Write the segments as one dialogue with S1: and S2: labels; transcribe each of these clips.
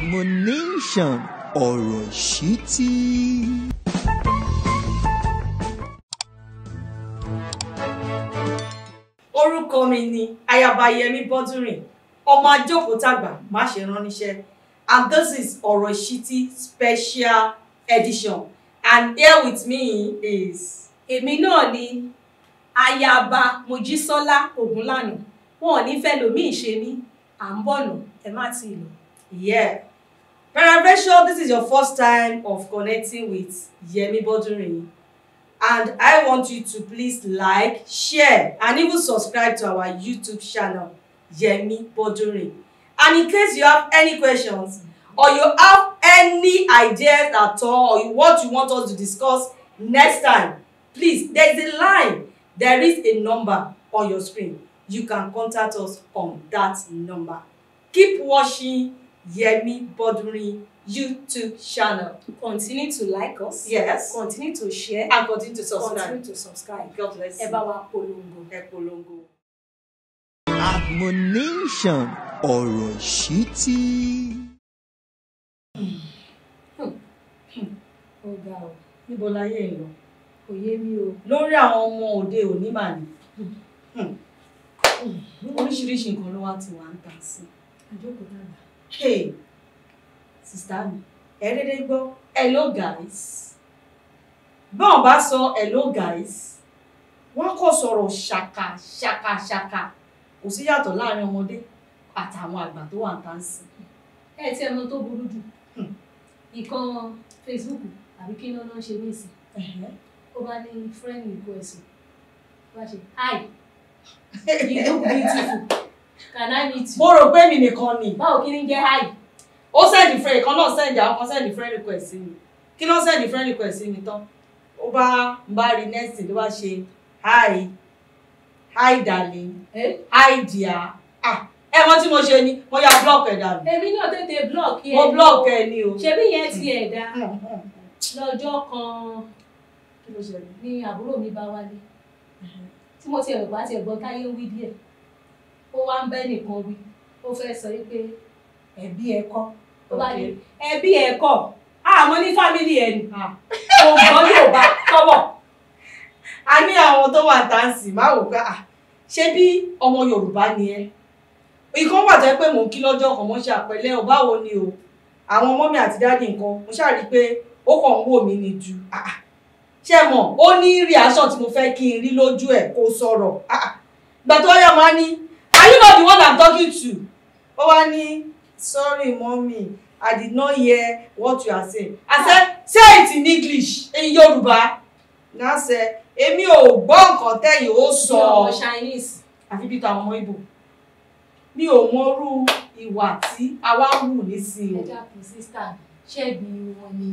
S1: admonition ọ̀rọ̀ ìṣítí.
S2: orúkọ mi ni ayaba yẹmi bọ́dúnrìn ọmọ ajókòó-tàgbà má ṣe rán níṣẹ́ and this is ọ̀rọ̀ ìṣítí special edition and here with me is.
S3: èmi náà ni ayaba mojísọ́lá ògúnlànà wọn ò ní fẹ́ lòmíì ṣe mí à ń bọ̀nà ẹ má ti lọ.
S2: Yeah. Peradventure, this is your first time of connecting with Yemi Bodunrin. And I want you to please like, share, and even subscribe to our YouTube channel, Yemi Bodunrin. And in case you have any questions, or you have any ideas at all, or you, what you want us to discuss next time, please, there is a line, there is a number on your screen. You can contact us on that number. Keep watching Yemi Bodunrin YouTube channel.
S3: continue to like us.
S2: Yes.
S3: continue to share.
S2: And continue to subscribe.
S3: continue to subscribe.
S2: God bless
S3: ẹ
S2: you.
S3: bá wa polongo.
S2: Ẹ polongo.
S1: admonition ọ̀rọ̀ ìṣítí.
S3: ó ga ọ
S2: Níbo láyé ń lọ?
S3: kò yé mi o.
S2: Lórí àwọn ọmọ òde òní mà ní. Oríṣiríṣi nǹkan ló wá ti wà ń tà sí.
S3: àjókòó dàgbà.
S2: Hey, sista mi, ẹ dédé gbọ́ hello guys. Báwọn bá sọ hello guys, wọ́n kò sọ̀rọ̀ ṣàkà ṣàkà ṣàkà. Kò sí yàtọ̀ láàrin ọmọdé àtàwọn àgbà tó wà ń tà sí.
S3: ẹ tí ẹ mọ tó burú jù
S2: Hmm.
S3: ìkan facebook àbí kí lọ́nà ṣe ní ìsìn
S2: Ẹ̀hẹ́.
S3: ó bá ní friend request ó bá ṣe hi you look beautiful can i meet you.
S2: Mo rò pé mi nìkan ni.
S3: báwo kí ni jẹ́ hi.
S2: ó sẹ́ndì friend kan náà sẹ́ndì àwọn kan sẹ́ndì friend request sí mi kí ló sẹ́ndì friend request sí mi tán ó bá ń bá rí next ló bá ṣe hi hi darling
S3: Eh?
S2: hi dear ah ẹ mọ tí mo ṣe ni mo ya block ẹ dànù
S3: èmi náà tètè block yẹn.
S2: mo block ẹ ni o.
S3: ṣebí yẹn ti ẹ̀ dá
S2: Hmm, hmm.
S3: lọ́jọ́ kan
S2: kí ló ṣẹlẹ̀.
S3: ní àbúrò mi bá wálé tí mo ti ẹ̀rọ bá ti ẹ̀gbọ́n táyé ń wí díẹ̀ ó wá ń bẹ́ nìkan wí ó fẹ́ sọ wípé ẹbí ẹ kọ́ ó bá ní ẹbí ẹ kọ́ àmọ́ ní fámìlì ẹ̀ nì
S2: Ah.
S3: ògbọ́n yóò bá tọ́wọ̀
S2: a ní àwọn tó wà táǹsì má wò pé ah ṣé bí ọmọ yorùbá ni ẹ ìkan wà tẹ́ pé mò ń kí lọ́jọ́ kan mo ṣe àpẹẹlẹ ò báwo ni o àwọn ọmọ mi àti dáàdì nǹkan mo ṣáà rí i pé ó kàn ń wò mí ni ju ah, ah. ṣé mọ̀ ó ní reaction tí mo fẹ́ kí n rí lójú ẹ̀ kó sọ̀rọ̀ ah, ah. ìgbà tó yá máa ní are you not the one i'm talking to ó wá ní sorry mommy i did not hear what you are saying i said say it in english in yorùbá náà ṣe èmi ò gbọ́ nǹkan tẹ́yìn ó sọ
S3: ọmọ chinese
S2: àfi bí tàwọn ọmọ Ìgbò mi ò mọrú ìwà tí àwa ń wù nísìnyí
S3: ẹja kù sísítà ṣẹ́bi wọn ni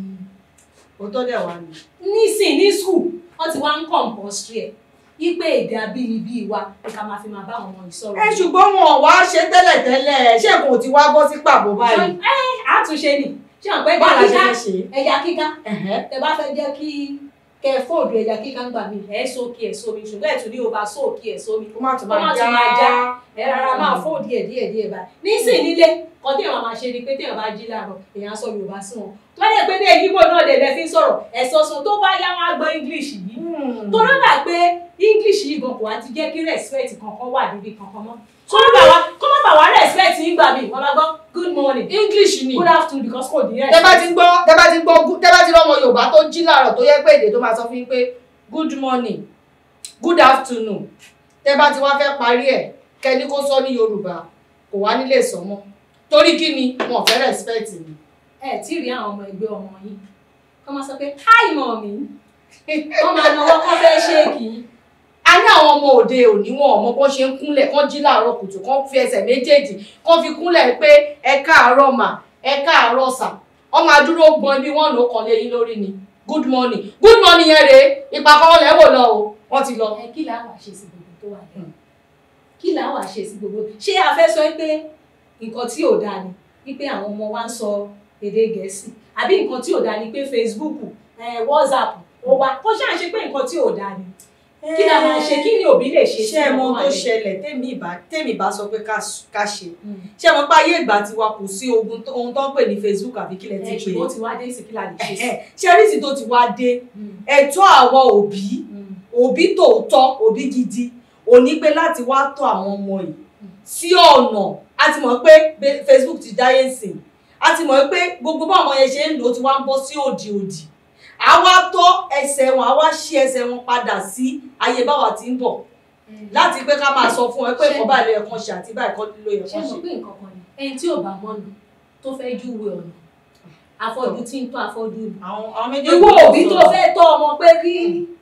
S2: o òótọ́ dẹ̀ wá ni.
S3: nísìn ní skul wọ́n ti wá ń compulsory ẹ̀ wípé èdè abínibí wa ni ká máa fi máa bá àwọn ọmọ ìsọ̀rọ̀
S2: ẹ ṣùgbọ́n wọn ò wá ṣe tẹ́lẹ̀tẹ́lẹ̀ ṣé kò ti wá bọ́ sí pàbó báyìí.
S3: ẹ àtúnṣe ni ṣé àwọn pẹ́
S2: báwo la ṣe
S3: kíká
S2: fẹ́ ṣe.
S3: ẹja kíká
S2: Ẹ̀hẹ́.
S3: tẹ bá fẹ́ jẹ́ kí kẹ fóòdù ẹja kíká ń gbà mí ẹ sókè ẹ sómi ṣùgbọ́n ẹ̀ tún ní o bá sókè ẹ sómi
S2: kó má tún
S3: kó má
S2: máa
S3: tún máa já
S2: já.
S3: ẹ rárá máa fóòdù ẹ díẹ̀ díẹ̀ báyìí nísìn nílé kan tí èèyàn máa ṣe ni pé téèyàn bá jí láàárọ̀ èèyàn á sọ Yorùbá sí wọn tó lè pé dé yíbo náà lè lẹ fi ń sọ̀rọ̀ ẹ̀sọ́ sun tó bá yá wọn á gbọ́ English yìí
S2: Hmm.
S3: tó lọ́dà pé English yìí gan kò wá ti jẹ́ kí respect kankan wà níbi kankan mọ́ kó má bà wá kó má bà wá respect yín gbà mí wọ́n máa gbọ́ good morning
S2: English ni.
S3: good afternoon because kò ní
S2: tẹ́ bá
S3: respect.
S2: ti gbọ́ tẹ́ bá ti gbọ́ gú- tẹ́ bá ti rọ́mọ Yorùbá tó jí láàárọ̀ tó yẹ pé èdè tó máa sọ fún yín pé good morning good afternoon tẹ́ bá ti wá fẹ́ parí ẹ̀ kẹ́ni kó sọ ní Yorùbá kò wá nílé sọ mọ́ torí kí ni wọn ò fẹ́ respect ni.
S3: ẹ tí ì rí àwọn ọmọ ẹgbẹ́ ọmọ yìí kọ́ máa sọ pé hi mommy wọ́n máa náwó kọ́ fẹ́ ṣéèkì yín
S2: a ní àwọn ọmọ òde òní wọn ọmọ bó ṣe ń kúnlẹ̀ kán jí láàárọ̀ kùtù kán fi ẹsẹ̀ méjèèjì kán fi kúnlẹ̀ pé ẹ káàárọ̀ mà ẹ káàárọ̀ sà ọmọ adúró gbọ́n bí wọ́n lò kàn lé yín lórí ni good morning good morning yẹn rèé ìpàkọ́ lẹ́wọ̀ lọ o wọ́n ti lọ.
S3: ẹ kí làá wà ṣe sí gbogbo tó wà lẹ́yìn kí làá wà ṣe sí gbogbo ṣé a fẹ́ sọ pé nǹkan tí ò dáa ni wípé àwọn ọmọ wa ń sọ èdè gẹ̀ẹ́sì àbí nǹkan tí ò dáa ni pé Facebook eh, WhatsApp ó wá kó ṣáà ṣe pé nǹkan tí ò dáa ni kí la máa ṣe kí ni òbí lè ṣe
S2: ṣé ẹ mọ
S3: ọmọ
S2: tó
S3: àlè?
S2: ṣẹlẹ̀ tèmi ìbá tèmi ìbá sọ pé ká s- ká ṣe
S3: Mm.
S2: ṣé ẹ mọ pé ayé ìgbà tiwa kò sí ogun tó- ohun tó ń pè ní Facebook àbí kílẹ̀ ti
S3: ẹ
S2: pè
S3: ṣùgbọ́n ó ti wá dé sí kí la lè ṣe sí.
S2: é ṣé rísì tó ti wá dé
S3: Mm.
S2: ẹ̀tọ́ àwọn òbí
S3: Mm.
S2: òbí tòótọ́ òbí gidi òní pé láti wá tọ́ àwọn ọmọ yìí sí ọ̀nà a ti mọ̀ pé be- Facebook ti dáyé sìn a ti mọ̀ pé gbogbo bá àwọn yẹn ṣe ń lò ó ti wá ń bọ́ sí òdì òdì a wá tọ́ ẹsẹ̀ wọn a wá ṣí ẹsẹ̀ wọn padà sí ayé báwa ti ń bọ̀ láti pé ká máa sọ fún ẹ pé
S3: Ṣé-
S2: ìkọ́ báyìí ló yẹ kán ṣe àti báyìí kọ́ ló yẹ
S3: ṣé
S2: kán
S3: mo
S2: ṣe.
S3: pé nǹkan kan ni ẹni tí ò bá mọ́nu tó fẹ́ júwe ọ̀nà afọ́jú tí ń tọ́ afọ́jú ni.
S2: àwọn àwọn méjèèjì
S3: ìwọ
S2: ló
S3: òbí tó
S2: sọ̀rọ̀.
S3: fẹ́ tọ́ ọmọ pé kí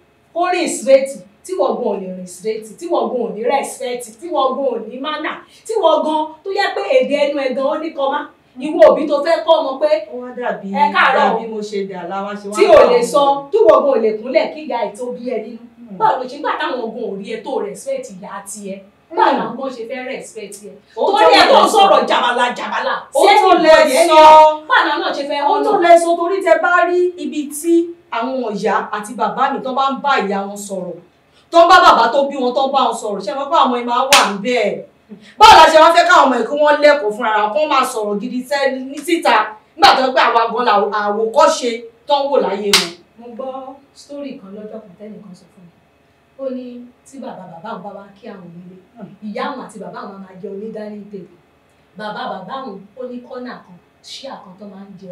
S3: ó rìn straight tí wọ́n gan ò lè rìn straight tí wọ́n gan ò ní respect tí wọ́n gan ò ní manner tí wọ́n gan tó yẹ pé èdè ẹnu ẹ̀ gan ó ní kọ́má ìwọ òbí tó fẹ́ kọ́ ọmọ pé
S2: ó wá dàbí
S3: Ẹ káàárọ̀.
S2: dàbí mo ṣe dà láwa ṣe wá
S3: tí
S2: ń
S3: ò
S2: bá
S3: lè
S2: àwọn
S3: sọ
S2: ọmọ.
S3: tí wọ́n gan ò lè kúnlẹ̀ kí ìyá ẹ̀ tó bí ẹ nínú
S2: Hmm.
S3: báwo ló ṣe ń gbà táwọn gan ò rí ẹ tó respect ìyá tiẹ̀ báwo làwọn gan ṣe fẹ́ respect ẹ
S2: Ó
S3: torí ẹ
S2: tó
S3: tó
S2: lè
S3: sọ̀rọ̀ jàbàlà jàbàlà
S2: ó
S3: sí
S2: tó
S3: ẹni
S2: lè
S3: bọ̀dì ẹni
S2: sọ
S3: báwo náà ṣe fẹ́
S2: ó tó
S3: ọ̀nà
S2: lè sọ torí tẹ bá rí ibi tí àwọn ìyá àti bàbá mi tó bá ń bá ìyá wọn sọ̀rọ̀ tó ń bá bàbá tó bí wọn tó ń bá wọn sọ̀rọ̀ ṣé wọn pé àwọn ọmọ máa wà níbẹ̀ báwo la ṣe wá fẹ́ káwọn ọmọ yìí kí wọ́n lẹ́kọ̀ọ́ fúnra wọn kó máa sọ̀rọ̀ gidi sẹ́ ní síta nígbà tó ń pẹ́ àwa gan la àwòkọ́ṣe tó ń wò láyé wọn.
S3: mo gbọ́ sítórì kan lọ́jọ́ kan tẹ́nìkan sọ fún mi ó ní tí bàbá bàbá òun bá wá kí àwọn nílé ìyá àwọn àti bàbá àwọn máa jẹun ní dining table bàbá bàbá àwọn ó ní kọ́nà kan ṣíà kan tó máa ń jẹun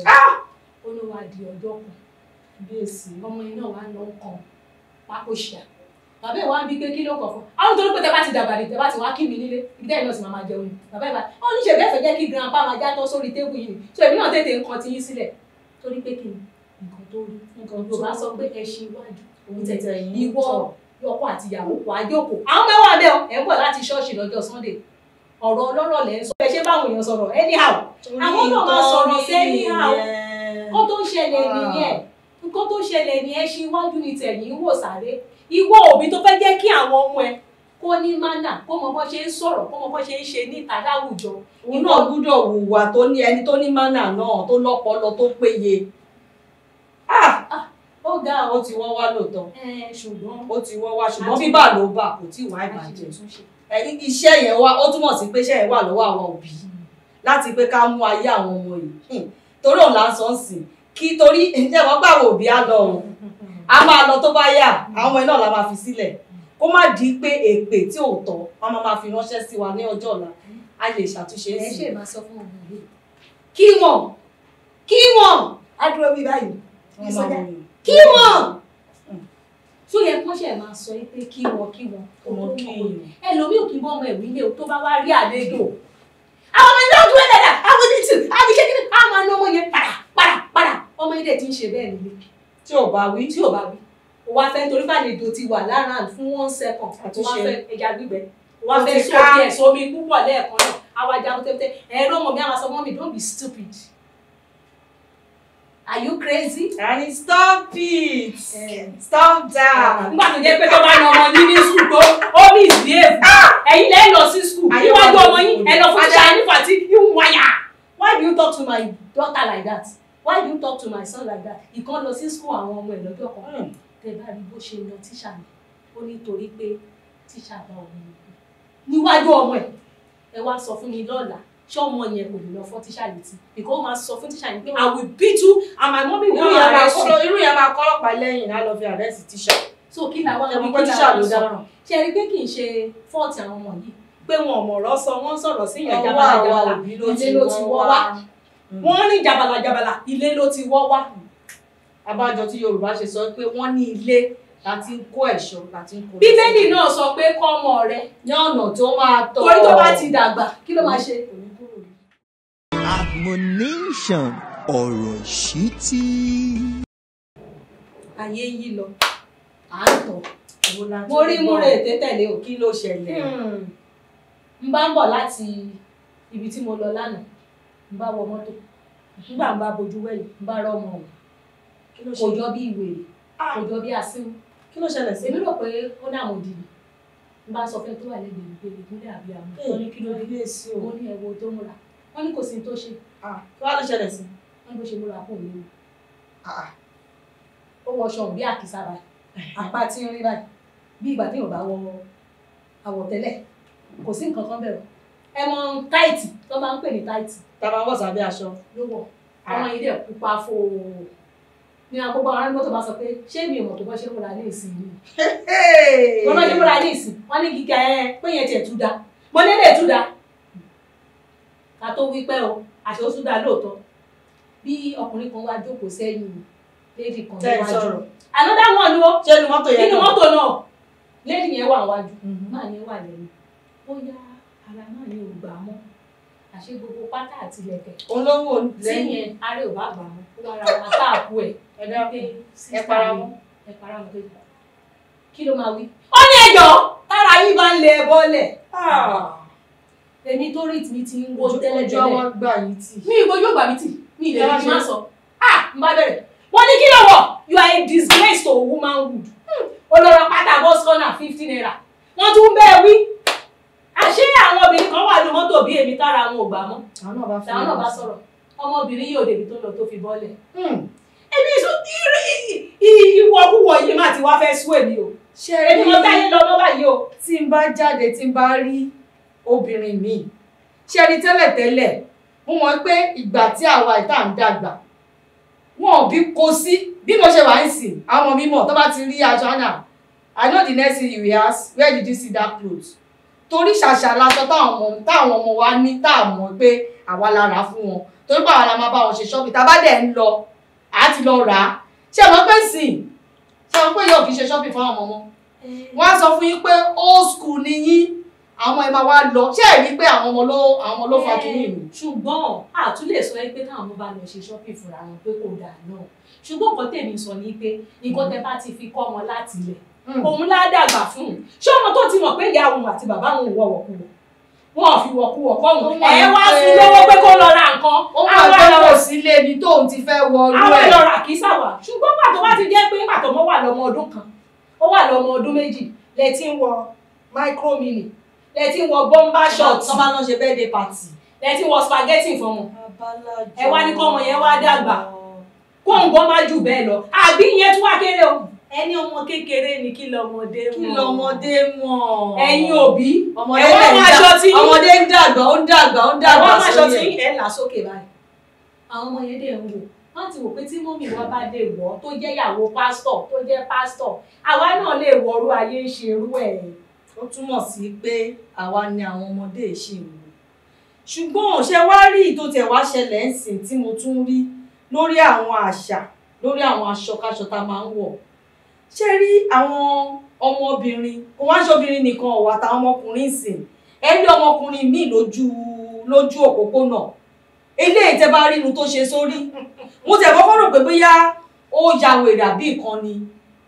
S3: ó ní wàá di ọjọ́ kan
S2: bíyèsí
S3: ọmọ iná wa ń lọ kan pákó ṣíà bàbá ẹ̀ wá ń bí pé kí ló kọ̀ fún àwọn torí pé tẹ bá ti dàgbà ní tẹ bá ti wá kí mi nílé ibi tẹ́yìn náà sì máa máa jẹun ni bàbá ẹ̀ bá ó ní ṣèbí ẹ̀fẹ̀ jẹ́ kí grandpa máa já tán sórí tébù yìí so èmi náà tètè ń kan ti yín sílẹ̀ torí pé kí ni nǹkan tó rí
S2: nǹkan
S3: yorùbá sọ pé ẹṣin iwájú
S2: òun tẹ̀tẹ̀ yìí
S3: ìwọ ọkọ àti ìyàwó wàá jókòó àwọn mẹ́wàá bẹ́ẹ̀ o ẹ̀ ń bọ̀ láti ṣọ́ọ̀ṣì lọ́jọ́ sunday ọ̀rọ̀ ọlọ́rọ̀ lẹ́ ń sọ ẹ ṣe báwọn èèyàn sọ̀rọ̀ anyhow àwọn náà máa sọ̀rọ̀ sí anyhow nǹkan tó ń ṣẹlẹ̀ nìyẹn nǹkan tó ṣẹlẹ̀ ní ẹṣin iwájú ni tẹ̀yìn ń wò sáré ìwọ òbí tó fẹ́ jẹ́ kí àwọn ọmọ ẹ kó ní mánà kó mọ bó ṣe ń sọ̀rọ̀ kó mọ bó ṣe ń ṣe níta láwùjọ
S2: òun náà gbúdọ̀ hùwà tó ní ẹni tó ní mánà náà tó lọ́pọlọ tó péye
S3: ó ga
S2: ó
S3: ọ
S2: ti wọ́n wá lóòótọ́
S3: ẹ ṣùgbọ́n
S2: ó ti wọ́n wá ṣùgbọ́n
S3: Àti-
S2: bíbà ló bà kò tí ì wá ìbàjẹ́ ẹ̀yin iṣẹ́ yẹn wá ó túmọ̀ sí pé iṣẹ́ yẹn wà lọ́wọ́ àwọn òbí láti pé ká mú ayé àwọn ọmọ yìí Hmm. torí òun là ń sọ ń sìn kí torí ǹjẹ́ wọ́n gbà wọ òbí á lọ òun a máa lọ tó bá yà àwọn ọmọ yẹn náà la máa fi sílẹ̀ kó má di pé èpè tí ò tọ́ wọn máa máa fi ránṣẹ́ sí wa ní ọjọ́ ọ̀la a lè ṣàtúnṣe
S3: ẹ
S2: sí
S3: ṣe máa sọ fún ọmọ yìí kí wọn kí wọn á dúró bí báyìí
S2: wọn máa wọ yìí.
S3: kí wọn tó yẹ kó ṣe máa sọ pé kí wọn kí wọn
S2: ọmọ kí èèyàn.
S3: ẹlòmíì ò kí n bọ́ ọmọ ẹ̀wí ilé o tó bá wá rí àlejò àwọn ọmọ ìlú ọdún ẹ̀dá àwọn oníṣù àwọn iṣẹ́ kíni àwọn máa ná ọmọ yẹn padà padà padà ọmọ ilé ti ń ṣe bẹ́ẹ̀ nílé
S2: tí ò bá wí
S3: tí ò bá wí o wá fẹ́ torí bá àlejò ti wà lára fún one second o wá
S2: Àtúnṣe.
S3: fẹ́ ẹja gbígbẹ o wá
S2: Ó
S3: fẹ́
S2: ti
S3: sómi
S2: ká.
S3: ẹ̀ sómi púpọ̀ lẹ́ẹ̀kan náà àwa jagun tẹ́tẹ́ ẹ̀rọ ọmọ mi àwọn sọ mọ́mí don't be stupid are you crazy?
S2: and stop it
S3: Eh.
S2: stop that.
S3: nígbà tó jẹ́ pé tó bá na ọmọ yín ní skul tó ó ní ìsìlẹ̀ẹ̀fù ẹ̀yin lẹ́yìn lọ sí skul
S2: Ayé
S3: níwájú
S2: wa
S3: ọmọ
S2: ló
S3: yín
S2: kù.
S3: ẹ lọ fún ṣáà nípa tí yín wáyà why do you talk to my daughter like that why do you talk to my son like that ìkan lọ sí skul àwọn ọmọ ẹ̀ lọ́jọ́ kan
S2: Hmm.
S3: tẹ bá rí bó ṣe lọ tíṣà mi ó nítorí pé tíṣà bá ọmọ mi kú níwájú ọmọ ẹ̀ ẹ wá sọ fún mi lọ́la ṣé ọmọ yẹn kò lè lọ fọ́ tíṣà létí because ó máa sọ fún tíṣà yẹn pé i will beat you and my mommy
S2: irú
S3: will
S2: yẹn máa
S3: arrest you
S2: kọ́ irú yẹn máa kọ́ ọlọ́pàá lẹ́yìn náà lọ fi àrẹ́sì tíṣà.
S3: so kí làwọn
S2: ẹ̀mú
S3: ọmọ
S2: pé
S3: kí
S2: tíṣà
S3: làwọn
S2: ló
S3: sọ
S2: dáràn.
S3: ṣe rí pé kì í ṣe fọ́ọ̀tì àwọn ọmọ yìí pé wọn ò mọ̀rọ̀ sọ wọ́n ń sọ̀rọ̀ sí ìyẹn
S2: ọwọ́
S3: jabala
S2: àwa
S3: jabala
S2: òbí ló
S3: ilé
S2: ti
S3: ló ti wọ́ wá
S2: Hmm.
S3: wọ́n rìn jabala jabala ilé ló ti wọ́ wá
S2: abájọ tí yorùbá ṣe sọ pé wọ́n ní ilé láti ń kó ẹ̀ṣọ́ láti ń kó lọ
S3: bíbélì
S2: sí.
S3: náà sọ pé kọ́ ọmọ rẹ
S2: ní ọ̀nà tó máa tọ́
S3: torí tó bá ti dàgbà kí ló máa ṣe
S1: admonition ọ̀rọ̀ ìṣítí.
S2: ayé yí lọ.
S3: à ń tọ̀
S2: Èwo la tún
S3: mo rí
S2: gbọ́?
S3: múre ètè tẹ̀lé o
S2: kí ló ṣẹlẹ̀.
S3: n bá ń bọ̀ láti ibi tí mo lọ lánàá n bá wọ mọ́tò nígbà n bá bojú wẹ̀yìn n bá rọ́ ọmọ ọ̀hún
S2: kí ló
S3: kò
S2: ṣe
S3: jọ bí ìwèrè kò jọ bí asínú
S2: kí ló ṣẹlẹ̀ sí.
S3: èmi rò pé ó ní àwọn òdìbò n bá sọ fún ẹ tó wà lẹ́gbẹ̀ẹ́ mi pé ìpínlẹ̀ àbí àwọn wọn ní kí ló dé
S2: ilé sí o.
S3: mo ní ẹ̀wọ̀ tó múra wọn ní kò sí tó ṣe
S2: Ah, kí wàá ló ṣẹlẹ̀ sí.
S3: wọn ní bó ṣe múra fún mi
S2: Ah,
S3: ó wọṣọ òun bí àkísà báyìí apá tí ń rí báyìí bí ìgbà tí yóò bá wọ àwọ̀tẹ́lẹ̀ kò sí nǹkan kan bẹ̀rù ẹ mọ táìtì tó máa ń pè ní táìtì
S2: tàbá wọ̀ sábẹ́ aṣọ.
S3: ló wọ̀ ọmọ yìí dẹ̀ pupa fò ní agbègbè àwọn aráàlú tó bá sọ pé ṣé mi ò mọ̀ tó bá ṣe múra ní ìsìn yìí wọ́n bá ṣe múra ní ìsìn wọ́n ní gíga ẹ pé yẹn tiẹ̀ tú da mo ní lè tú da ká tó wí pẹ́ o àṣẹ ó tú da lóòótọ́ bí ọkùnrin kan wá jókòó sẹ́yìn lédi kan
S2: tẹ́ ẹ
S3: níwájú
S2: sọ̀rọ̀.
S3: another one ni ó
S2: ṣé inú mọ́tò yẹn
S3: nínú
S2: náà?
S3: mọ́tò náà lédi yẹn wà wájú
S2: Mhm.
S3: máa yẹn wà lẹ́nu ó yá ara náà ní ògbà mọ́ àṣẹ gbogbo pátá àti ilẹ̀kẹ̀
S2: olówó
S3: tí
S2: lẹ́yìn
S3: yẹn aré ò bá gbà mọ́ ó wá ra wọn táàpù ẹ̀
S2: ẹ dákun.
S3: pé
S2: ẹ para mọ́.
S3: ẹ para mọ́ pé kí ló máa wí. ó ní ẹjọ́ tára yìí bá ń lẹ ẹ bọ́lẹ̀ èmi tó rí mi ti ń wo
S2: ojú
S3: tẹ́lẹ̀
S2: ọjọ́
S3: tẹ́lẹ̀
S2: wọn gbà yín tì.
S3: mi ìwọ yóò gbà mí tì mi ìlẹ̀
S2: Ẹ
S3: mi
S2: wá
S3: máa
S2: ṣe.
S3: sọ ah n bá bẹ̀rẹ̀ wọ́n ní kí ló wọ̀ you are a disgrace to womanhood olórí pátá bus corner fifty naira wọ́n tún bẹ́ẹ̀ wí àṣé àwọn obìnrin kan wà ní mọ́tò bí èmi tára àwọn ò gbà mọ́
S2: àwọn náà bá fún
S3: làwọn náà bá sọ̀rọ̀ ọmọbìnrin yóò débi tó lọ tó fi bọ́lẹ̀
S2: Hmm.
S3: èmi sọ ìwọ̀kúwọ̀ yìí má ti wá fẹ́ sú èmi o
S2: ṣé
S3: èmi mo táyé lọ mọ́ báyìí o
S2: tí n bá jáde tí n bá rí obìnrin míì ṣe rí tẹ́lẹ̀tẹ́lẹ̀ mo mọ̀ pé ìgbà tí àwa ìta ń dàgbà wọn ò bí kò sí bí mo ṣe wà ń sìn àwọn ọmọ mi mọ̀ tó bá ti rí aṣọ náà I know the next thing you will ask where did you see that cloth torí ṣàṣà laṣọ táwọn ọmọ táwọn ọmọ wa ní tá a mọ̀ pé àwa la rà á fún wọn torí pé àwa la máa bá wọn ṣe ṣọ́ọ̀bì tá a bá dẹ̀ ń lọ àá ti lọ rà á ṣé ẹ mọ̀ pé sìn ṣé ẹ mọ̀ pé yóò kì í ṣe ṣọ́ọ̀bì fún àwọn ọmọ wọ́n á sọ fún yín pé old school ni yín àwọn ẹ máa wá lọ ṣé ẹ rí pé àwọn ọmọ ló àwọn ọmọ ló fa kínní mi.
S3: ṣùgbọ́n àtún lè sọ pé táwọn ọmọ bá lọ ṣe shopping fúnra wọn pé kò dáa náà ṣùgbọ́n nǹkan tèmi sọ ni pé nǹkan tẹ bá ti fi kọ́ wọn láti ilẹ̀ òun lá dàgbà fún un ṣé ọmọ tó ti mọ̀ pé ìyá òun àti bàbá òun wọ̀ wọ̀kúwọ̀ wọn ò fi wọ̀kúwọ̀ kọ́
S2: Ó
S3: òun
S2: mọ̀
S3: ẹ̀ wá
S2: pé-
S3: fún lówó pé kó lọ ra nǹkan
S2: ó máa
S3: àwọn
S2: gbọ́
S3: lọ
S2: kò sílé ibi tóun ti fẹ́ wọ ọrú
S3: àwọn
S2: ẹ̀.
S3: lọ rà kí sáwà ṣùgbọ́n pàtó wá ti jẹ́ pé pàtó mọ́ wà lọ́mọ ọdún kan ó wà lọ́mọ ọdún méjì lẹ́tí ń wọ micro mini lẹ́tí ń wọ bomber short
S2: tó bá lọ ṣe birthday party.
S3: lẹ́tí ń wọ spaghetti fún wọn Ẹ wá ní kọ́mọ yẹn wá dàgbà. kóńgó má jù bẹ́ẹ̀ lọ àbí ìyẹn tún wá kéré o ẹni ọmọ kékeré ni kí lọmọdé mọ̀
S2: kí lọmọdé mọ̀.
S3: ẹ̀yin òbí
S2: ọmọdé
S3: ẹ̀wọ́n
S2: dẹ̀ ń
S3: máa
S2: dà-
S3: ṣọ tí
S2: ọmọdé ń dàgbà ó ń dàgbà ó ń dàgbà
S3: ẹ̀wọ́n máa ṣọ tí
S2: sórí ẹ̀.
S3: ẹ̀ là sókè báyìí àwọn ọmọ yẹn dẹ̀ ń wò wọ́n ti wò pé tí mọ́mì wa bá dé wọ̀ tó jẹ́ ìyàwó pásítọ̀ tó jẹ́ pásítọ̀ àwa náà lè wọrú ayé ń ṣerú ẹ̀
S2: ó túmọ̀ sí pé àwa ni àwọn ọmọdé ṣì ń wò ṣùgbọ́n ṣe wá rí ìtò tẹ̀ wá ṣẹlẹ̀ ń sìn tí mo tún rí lórí àwọn àṣà lórí àwọn aṣọkáṣọ tá a máa ń wọ̀ ṣe rí àwọn ọmọbìnrin kò wá ṣobìnrin nìkan ọ̀wà táwọn ọmọkùnrin ń sìn ẹ rí ọmọkùnrin míì lójú lójú òpópónà eléyìí tẹ bá rí irun tó ṣe sórí mo tẹ̀ kọ́kọ́ rò pé bóyá ó ya wèrè àbí nǹkan ni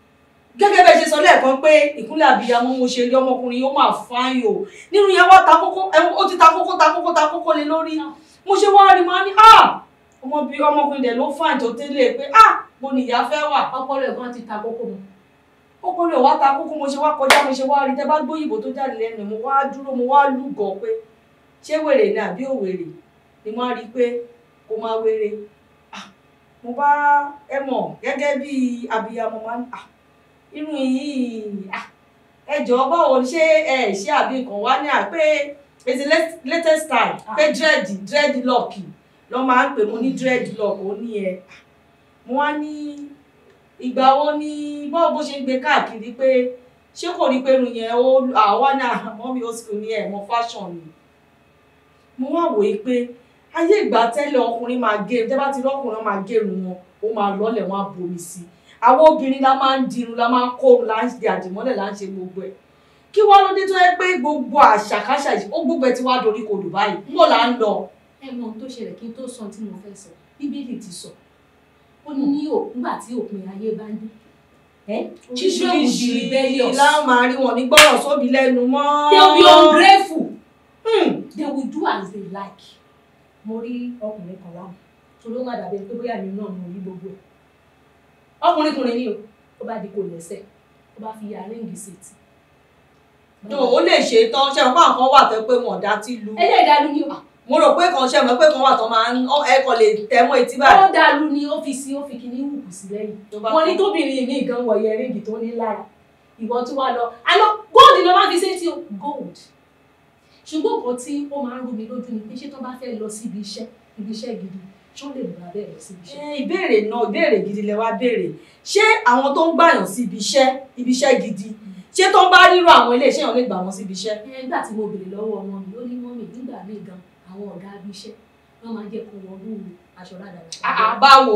S2: gẹ́gẹ́ bẹ́ẹ̀ ṣe sọ lẹ́ẹ̀kan pé ìkúnlẹ̀ àbíyamọ mo ṣe rí ọmọkùnrin yóò máa fáyìn o nínú yẹn wá ta kókó ẹ- ó ti ta kókó ta kókó ta kókó lé lórí mo ṣe wá rí máa ní ah ọmọbìnrin ọmọkùnrin dẹ̀ ló fáyìn tó tẹ́lẹ̀ pé ah mo ní ìyá fẹ́ wà
S3: ọpọlọ ẹ̀gbọ́n ti ta kókó mu
S2: kókó lè wá ta kókó mo ṣe wá kọjá mo ṣe wá rí tẹ bá gbóyìnbó tó jáde lẹ́nu mo wá dúró mo wá lúgọ̀ pé ṣé wèrè ni àbí òwèrè ni mo á rí i pé kó máa wèrè ah mo bá ẹ mọ̀ gẹ́gẹ́ bí abiyamọ máa ń ah irun yìí ah ẹ jọ̀ọ́ báwo ni ṣé ẹ ṣe àbí nǹkan wá ní à pé it's the lat- latest style
S3: Ah.
S2: pé dread dreadlock lọ́ máa ń pè mo ní dreadlock ó ní ẹ mo wá ní ìgbà wo ni báwo bó ṣe ń gbé káàkiri pé ṣé kò rí pé irun yẹn ó àwa náà mọ́mí ó sì ní ẹ̀ mọ́ fashion ni mo wá wòye pé ayé ìgbà tẹ́lẹ̀ ọkùnrin máa gé tẹ́ bá ti rọ́kùnrin máa gérun wọn ó máa lọ́lẹ̀ wọn á bomi sí i àwọn obìnrin la máa ń dirun la máa ń kórun la ń di àdìmọ́lẹ̀ la ń ṣe gbogbo ẹ̀ kí wá ló dé tó yẹ pé gbogbo àṣàkáṣà yìí ó gbogbo ẹ ti wá dorí kodò báyìí níbo là ń lọ.
S3: ẹ mọ ohun tó ṣẹlẹ̀ kí n tó sọ tí mo fẹ́ sọ bíbélì ti sọ ó ní ní ò- nígbà tí òpin ayé bá dé ẹ children will be rebellious
S2: láwọn máa rí wọn ní gbọ́rọ̀ sóbi lẹ́nu mọ́.
S3: they will be ungrateful
S2: Hmm.
S3: they will do as they like mo rí ọkùnrin kan lánàá torí ó má dàbí ẹni pé bóyá mi náà mo rí gbogbo ẹ ọkùnrin kùnrin ni o ó bá di kò lẹ́sẹ̀ ó bá fi ya ríǹgì sétí.
S2: tó o lè ṣe tán ṣe àwọn kan wà tó pé wọn ò dá tí lu
S3: ẹlẹ́dàá lu ni o
S2: mo rò pé kan ṣe mọ̀ pé kan wà tó máa ń ọ- ẹ kàn lè tẹ̀ mọ́ etí báyìí.
S3: ó dàlú ni ó fi sí ó fi kíní wùkù sí lẹ́yìn
S2: tó bá
S3: wọ́n ní
S2: tán.
S3: tóbìnrin mi gan wọ yẹríngì tó ní lára ìwọ tún wá lọ àná gold ni wọ́n máa fi ṣe tí o gold ṣùgbọ́n nǹkan tí ó máa ń rú mi lójú ni pé ṣé tó bá fẹ́ lọ síbi iṣẹ́ ibi iṣẹ́ gidi ṣé ó lè múra bẹ́ẹ̀ lọ síbi iṣẹ́.
S2: Ẹ, ìbéèrè náà ìbéèrè gidi lẹ wá béèrè ṣé àwọn tó ń gbàyàn sí ibi iṣẹ́ ibi iṣẹ́ gidi ṣé tó ń bá rírọ àwọn ilé iṣẹ́ yẹn lè gbà wọ́n sí ibi iṣẹ́.
S3: ẹ nígbà tí mo béèrè lọ́wọ́ ọmọ mi ó ní mọ́mì nígbà míì gan àwọn ọ̀gá ibi iṣẹ́ wọ́n máa ń jẹ́ kó wọ́n rú aṣọ
S2: Àà,
S3: rádaràda.
S2: báwo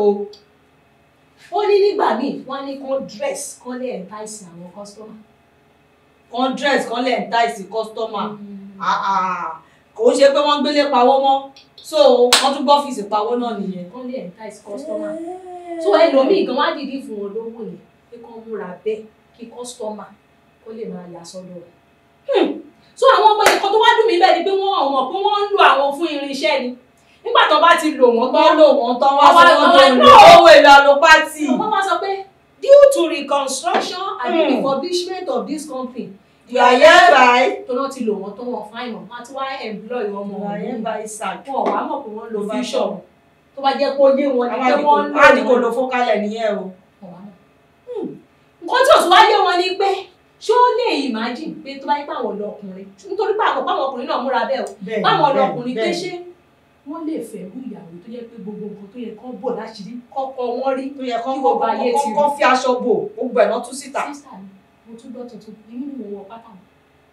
S3: ó ní nígbà míì wọ́n ní kán dress kán lè entice àwọn customer.
S2: kan dress kan lè ń táìsì customer Àà, kò ń ṣe pé wọ́n ń gbélé pawó mọ́ so wọ́n tún gbọ́ ọ́fíìsì pawó náà nìyẹn.
S3: kán lè entice customer. so ẹlòmíì gan wá dìdí fún wọn lówó yẹn pé kán múra bẹ́ẹ̀ kí customer kó lè máa yà sọ́dọ̀ rẹ̀. so àwọn ọmọ ẹ̀kọ́ tó wá dùn mí bẹ́ẹ̀ ni pé wọ́n ọmọ pé wọ́n ń lo àwọn fún irinṣẹ́ ni nígbà tó bá ti lò wọ́n
S2: tọ́
S3: tán
S2: lò wọ́n tán wá
S3: Àwọn-
S2: sọ wọ́n
S3: àwọn-
S2: tó owó èlò àlòpátì.
S3: wọ́n wá sọ pé due to reconstruction and
S2: Hmm.
S3: refurbishment of this company
S2: you are hereby
S3: tó náà ti lò wọ́n tó wọ́n fáìn mọ́ àti wá employ ọmọ
S2: you are
S3: wọn
S2: hereby sacked.
S3: wọn ò wá mọ̀ pé wọ́n lo
S2: Lo
S3: vision tó bá jẹ́ pé ó yé wọn ni pé
S2: àwọn
S3: wọ́n ń lò
S2: àdìkò
S3: wọ́n.
S2: ló fọ́kálẹ̀ nìyẹn o.
S3: Wọn wá mọ̀. nǹkan tí òtún wá yé wọn ni pé ṣé ó lè imagine pé tó bá yẹ pé àwọn lọkùnrin nítorí pé àwọn pàwọn ọkùnrin náà múra bẹ́ẹ̀ o
S2: bẹ́ẹ̀
S3: báwọn
S2: bẹ́ẹ̀,
S3: lọkùnrin pé
S2: bẹ́ẹ̀.
S3: ṣé wọ́n lè fẹ́ rú ìyàwó tó yẹ pé gbogbo nǹkan tó yẹ kán bò láṣìírí kọ́kọ́ wọ́n rí
S2: tó yẹ kán
S3: kí gbogbo ayé ti rí.
S2: kán fi aṣọ bò gbogbo ẹ̀ náà tú síta.
S3: sísà mi mo tún gbọ́ tuntun èmi ni mo wọ pátá wọn.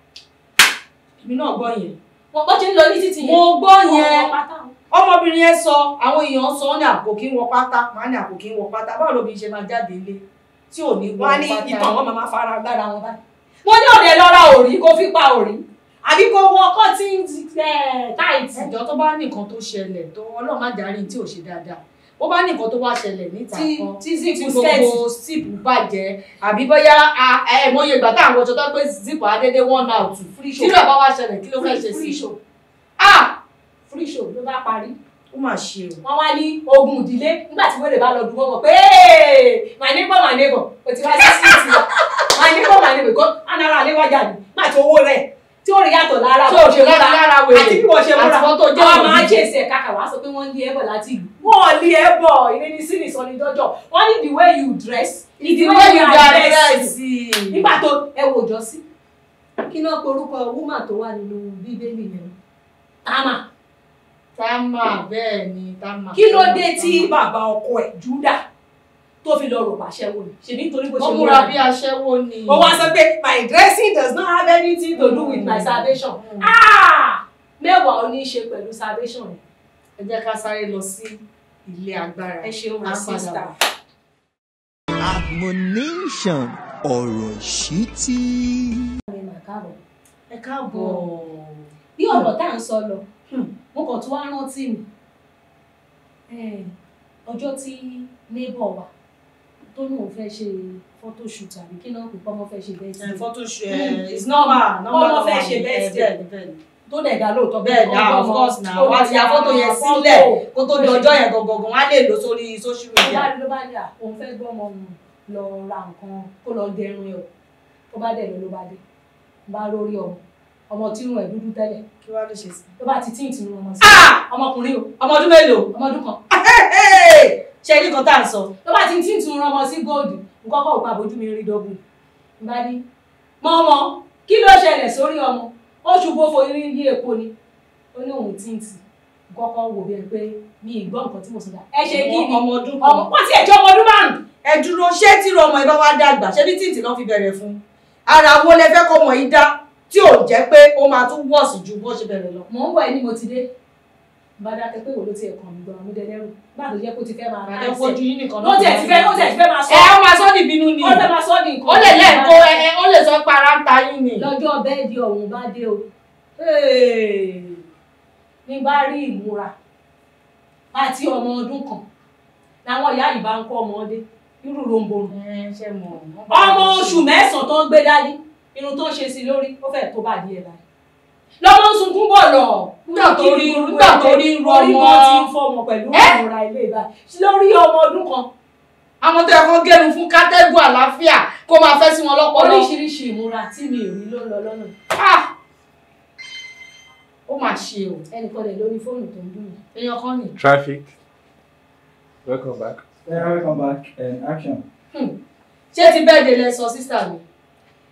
S2: èmi náà gbọ́ yẹn.
S3: wọn bọ́ ṣe ń lọ ní títì yẹn
S2: mo gbọ́
S3: wọ́n
S2: yẹn
S3: wọ pátá wọn.
S2: ọmọbìnrin yẹn sọ àwọn èèyàn sọ ọ́ ní àpò kí ń wọ pátá màá ní àpò kí ń wọ pátá báwo lóbi ṣe máa jáde ilé tí ò ní wọ
S3: wọ́n á ní
S2: pátá.
S3: ìtàn wọn máa fara gbára wọn báyìí. mo ní òde lọ́ra òrí kó fi pa òrí àbí kó wọ cotton tight.
S2: ẹjọ́ tó bá ní nǹkan tó ṣẹlẹ̀ tó ọlọ́run má darí tí ò ṣe dáadáa ó bá ní nǹkan tó wá ṣẹlẹ̀ níta
S3: tí
S2: kan
S3: tí
S2: tí
S3: zipu
S2: gbogbo
S3: skẹ́ẹ̀tì.
S2: síìpù bàjẹ́ àbí bóyá a- ẹ mọye ìgbà tá àwọn ọjọ́ tó pé zipu adédé one out
S3: free
S2: tí
S3: show
S2: rẹ̀ bá wá ṣẹlẹ̀ kí ló fẹ́ ṣe
S3: free
S2: sí
S3: show
S2: ah
S3: free show ló bá parí.
S2: ó mà ṣe o
S3: wọ́n wá ní ogun ìdílé nígbà tí wèrè bá lọ dùn wọ́n mọ̀ pé my neighbor my neighbor o ti wá sí síìtì wa my neighbor my neighbor kó anara àléwájà ní nígbà tí owó rẹ̀ tí ó rí yàtọ̀ lára
S2: tí
S3: bó
S2: ò ṣe lára lára wèrè
S3: àti bí wọ́n ṣe múra
S2: àti wọ́n tó jẹ́
S3: wọ́n
S2: òbí.
S3: máa ṣe èsì ẹ̀ka kà wá sọ pé wọ́n ń lé ẹ̀bọ̀ láti ìlú wọ́n lé ẹ̀bọ̀ ìrìn sí nìsọ ní dọ́jọ́ wọ́n ní the way you dress is the way you are dressed nígbà tó ẹ wò jọ sí kí náà porúkọ woman tó wà nínú bíbélì yẹn tama
S2: támà bẹ́ẹ̀ ni támà.
S3: kí ló dé tí bàbá ọkọ ẹ̀ júdà tó fi lọ rò pàṣẹ wò ni ṣèbí nítorí bó ṣe
S2: wọ́n múra bí aṣẹ́wó ni.
S3: ó wá sọ pé my dressing does not have anything to do with my salvation
S2: Mm.
S3: ah mẹ́wàá ó ní í ṣe pẹ̀lú salvation rẹ̀
S2: ẹ jẹ́ ká sáré lọ sí ilé agbára.
S3: ẹ ṣeun my
S2: Á padà
S3: sister.
S2: bọ̀.
S1: admonition ọ̀rọ̀ ṣítí.
S3: ẹ mà káàbọ̀.
S2: ẹ káàbọ̀.
S3: bí ọ̀rọ̀ tá à ń sọ lọ
S2: Hmm.
S3: mo kàn tún wá rántí mi Eh, ọjọ́ tí neighbor wa tó ní òun fẹ́ ṣe photoshoot àbí kí náà pè pọ́nmọ́ fẹ́ ṣe bẹ́ẹ̀
S2: ẹ
S3: sí
S2: photo shoot
S3: Mm.
S2: ẹ is normal normal
S3: Ọmọ fẹ́
S2: normal
S3: ṣe
S2: ni.
S3: best
S2: Ẹ, bẹ́ẹ̀ ni, bẹ́ẹ̀ ni.
S3: tó dẹ̀ dá lóòótọ́
S2: bẹ́ẹ̀ ni ah, of course na wá ti ya fọ́tò yẹn sílẹ̀ kó tó di ọjọ́ yẹn gangan wọ́n á lè lò sórí social
S3: ló
S2: media.
S3: bá ló bá ní à òun fẹ́ gbọ́ ọmọ òun lọ ra nǹkan kó lọ gẹrun ẹ̀ o tó bá dẹ̀ lọ ló bá dé bá lórí ọmọ ọmọ tí irun ẹ̀ dúdú tẹ́lẹ̀
S2: kí wàá lè ṣe sí.
S3: ló bá ti tíǹtì irun ọmọ sí
S2: Ah!
S3: ọmọkùnrin o
S2: ọmọ ọdún mélòó.
S3: ọmọ ọdún kan
S2: ṣe ní kan tá à ń sọ.
S3: ló bá ti tíǹtì irun ọmọ sí góòdù nǹkan kọ̀ pa bójú mi rí dọ́gbù bá ní mọ́mọ́ kí ló ṣẹlẹ̀ sórí ọmọ ó ṣubú fo irin yí epo ni ó ní òun tíǹtì nǹkan kan wò bí ẹ pé mi ì gbọ́ nǹkan tí mo sọ dá ẹ ṣe kí ni
S2: ọmọ ọdún
S3: ọmọ
S2: kan.
S3: wọ́n ti ẹ̀jọ́ ọmọ ọdún márùn-ún
S2: ẹ dúró ṣé tí ọmọ ẹ bá wá dàgbà ṣé bí tìǹtì náà fi bẹ̀rẹ̀ fún ara wo lẹ fẹ́ kọ́ ọmọ yìí dá tí ò jẹ́ pé ó máa tún wọ̀sì ju bó ṣe bẹ̀rẹ̀ lọ.
S3: mò ń bọ̀ ẹ́ ní mo ti dé bá dákẹ́ pé wò ló ti ẹ̀kan mi gan-an mú dẹ́dẹ́rù bá tó jẹ́ kó ti fẹ́ máa
S2: àdé fojú yín nìkan
S3: ló tiẹ̀ ti fẹ́ ó tiẹ̀ ti fẹ́ máa sọ
S2: ẹ ó máa sọ ní ìbínú ni
S3: ó fẹ́ máa sọ ní nǹkan
S2: ó lè lẹ́ẹ̀kọ́ ẹ ẹ, ó lè sọ pé ara ń ta yín ni.
S3: lọ́jọ́ bẹ́ẹ̀dì ọ̀hún bá dé o ní bá rí ìmúra àti ọmọ ọdún kan làwọn ìyá yìí bá ń kọ́ ọmọdé irú romboro
S2: ẹ ṣe mọ wọn bá
S3: ọmọ
S2: wọn
S3: oṣù
S2: ṣe.
S3: mẹ́sàn-án tó ń gbé dání irun tó ń ṣe sí lórí ó fẹ́ tó bá díẹ̀ báyìí lọ́mọ ń sunkún bọ̀ lọ
S2: Nígbà tó rí- nígbà tó rí irú
S3: orí
S2: ọmọ.
S3: kan ti ń fọmọ pẹ̀lú
S2: Ẹ́?
S3: ìmúra ilé ìbáyìí lórí ọmọ ọdún kan
S2: àwọn tó yẹ kó gẹrun fún kátẹ́gùn àlàáfíà kó máa fẹ́ sí wọn lọ́pọlọ.
S3: oríṣiríṣi ìmúra tí mi ò rí ló ń lọ lọ́nà
S2: Ah! ó mà ṣe o
S3: ẹnìkan lè lórí fóònù tó ń dùn mí.
S2: èèyàn kan nì.
S4: Traffic. Welcome back.
S5: Yeah, welcome back. And action.
S2: ṣé ti bẹ́ẹ̀ de lẹ sọ sísà mi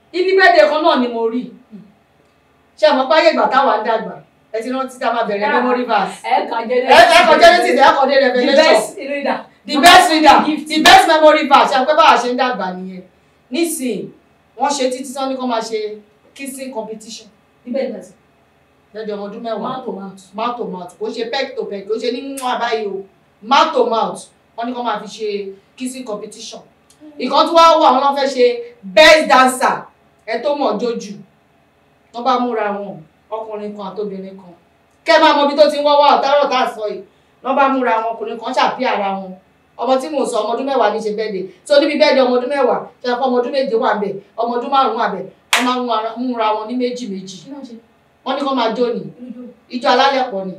S2: ibi bẹ́ẹ̀dẹ̀ kan náà ni mo rí ṣé àmọ́ páyé ìgbà táwa ń dàgbà ẹ ti rántí tá a máa bẹ̀rẹ̀ memory verse
S3: ẹ kàn jẹ́
S2: ẹ ẹ kọ genesis ẹ kọ dé
S3: the
S2: revelation
S3: best reader
S2: the best reader the best memory verse ṣe pé báwa ṣe ń dàgbà nìyẹn nísìnyí wọ́n ṣe títí tán ní kó máa ṣe kissing competition
S3: níbẹ̀ nígbà tí
S2: lẹ́dí ọmọ ọdún mẹ́wàá
S3: mouth to mouth
S2: mouth to mouth kò ṣe peck to peck kò ṣe ní mú àbáyé o mouth to mouth wọ́n ní kó máa fi ṣe kissing competition ìkan tí wọ́n wà wọ́n lọ́ fẹ́ ṣe best dancer ẹ tó mọ̀ jójú wọ́n bá múra wọn ọkùnrin kan àtobìnrin kan kẹ́ ẹ máa mọ ibi tó ti ń wọ́wọ́ ọ̀tárọ̀ tá à sọ yìí wọ́n bá múra wọn ọkùnrin kan ṣàpí ara wọn ọmọ tí mò ń sọ ọmọ ọdún mẹ́wàá ní ṣe bẹ́ẹ̀dẹ̀ tó níbi bẹ́ẹ̀dẹ̀ ọmọ ọdún mẹ́wàá ṣe kọ́ ọmọ ọdún méje wà bẹ̀ ọmọ ọdún márùn-ún wà bẹ̀ wọ́n máa ń múra- múra wọn ní méjì méjì
S3: kí ló ń ṣe
S2: wọ́n ní kó máa jó ni
S3: kí ló jó
S2: ìjọ alálẹ̀ pọ̀ ni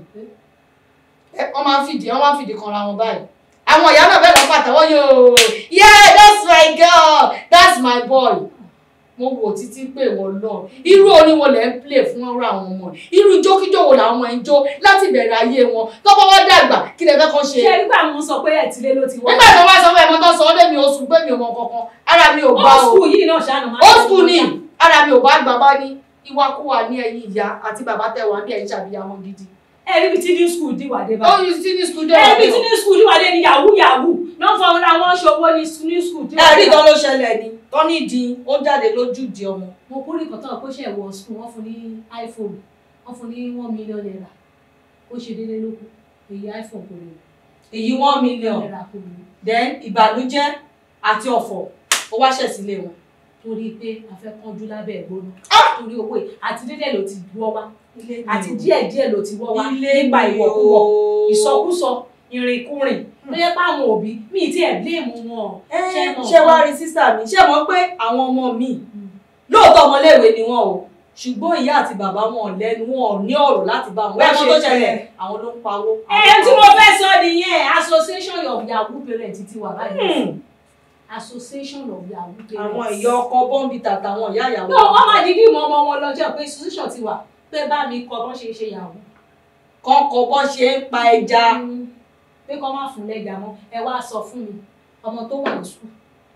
S2: Ẹ, wọ́n máa ń fìdí wọ́n máa ń fìdí kanra wọn báyìí àwọn ìyá náà bẹ́ẹ̀ lọ pàtẹ́wọ́ yóò yeah that's my girl that's my boy mo wò títí pé wọ́n lọ irú orin wo lẹ́ ń play fún ọ̀rọ̀ àwọn ọmọ irú jókíjó wo làwọn ọmọ ẹ̀ ń jó láti bẹ̀rẹ̀ ayé wọn tọ́pọ̀ wọ́n dàgbà kí lè fẹ́ kọ́ ṣe
S3: ṣe nígbà mo sọ pé ẹ̀tìlé ló ti wá
S2: nígbà tí wọ́n bá sọ fún ẹ̀ mọ́ tó sọ ọ́ lé mi oṣù pé mi ò mọ kankan ara mi ò bá
S3: old
S2: o
S3: school yìí náà ṣáà náà máa
S2: old school ni ara mi ò bá gbà bá ní ìwakúwà ní ẹ̀yìn ìyá àti bàbá tẹ̀wá ní ẹ̀yìn ṣàbíyamọ gidi
S3: ẹ níbi tí new school dìwà dé
S2: ó
S3: báyìí
S2: yí sí ní skul
S3: ẹ níbi tí new school dìwà dé ni yahoo yahoo náà fọwọ́n ra wọn ṣòwò ní new school dìwà
S2: ẹ̀rí kan ló ṣẹlẹ̀ ni tó ní ìdí ó jáde lójú ìdí ọmọ
S3: mo kórè kan tán pé ṣe wọ school wọn fún ní iphone wọn fún ní one million naira ó ṣe déédéé lóko èyí iphone kò lè
S2: èyí one million
S3: naira kò lè
S2: then ìbànújẹ́ àti ọ̀fọ̀ ó wá ṣẹ̀ sílé wọn.
S3: torí pé a fẹ́ kánjú lábẹ́ ẹ̀gbóná torí owó yìí àti déédéé ló ti wọ́ wá àti díẹ̀ díẹ̀ ló ti wọ́ wá nípa ìwọ̀kuwọ̀ ìsọkúsọ ìrìnkúrìn ló yẹ pé àwọn òbí mi ti ẹ̀ bléèmù wọn ṣé mọ̀
S2: ṣé wàá rí sísà mi ṣé mọ̀ pé àwọn ọmọ mi lóòótọ́ ọmọléèwé ni wọ́n o ṣùgbọ́n ìyá àti bàbá wọn lẹ́nu wọn ò ní ọ̀rọ̀ láti bá wọn
S3: Bẹ́ẹ̀
S2: wẹ́n tó
S3: ṣe
S2: ṣẹlẹ̀
S3: bẹ́ẹ̀.
S2: àwọn ló ń pawó.
S3: ẹ tí mo fẹ́ sọ nìyẹn association of yahoo parents ti wà báyìí
S2: Hmm.
S3: association of yahoo parents.
S2: àwọn ìyá ọkọ bọ́ǹbìtà àtàwọn ìyá ìyàwó.
S3: no wọ́n máa dídí mọ ọmọ wọn lọ jẹ́ pé institution ti wà pé bá mi kọ bọ́n ṣe ṣe yahoo.
S2: kọ́kọ́ bọ́ ṣe ń pa ẹja.
S3: Mm. pé kọ́ má fún lẹ́jà mọ́ ẹ wá sọ fún mi ọmọ tó wà ní sùkúl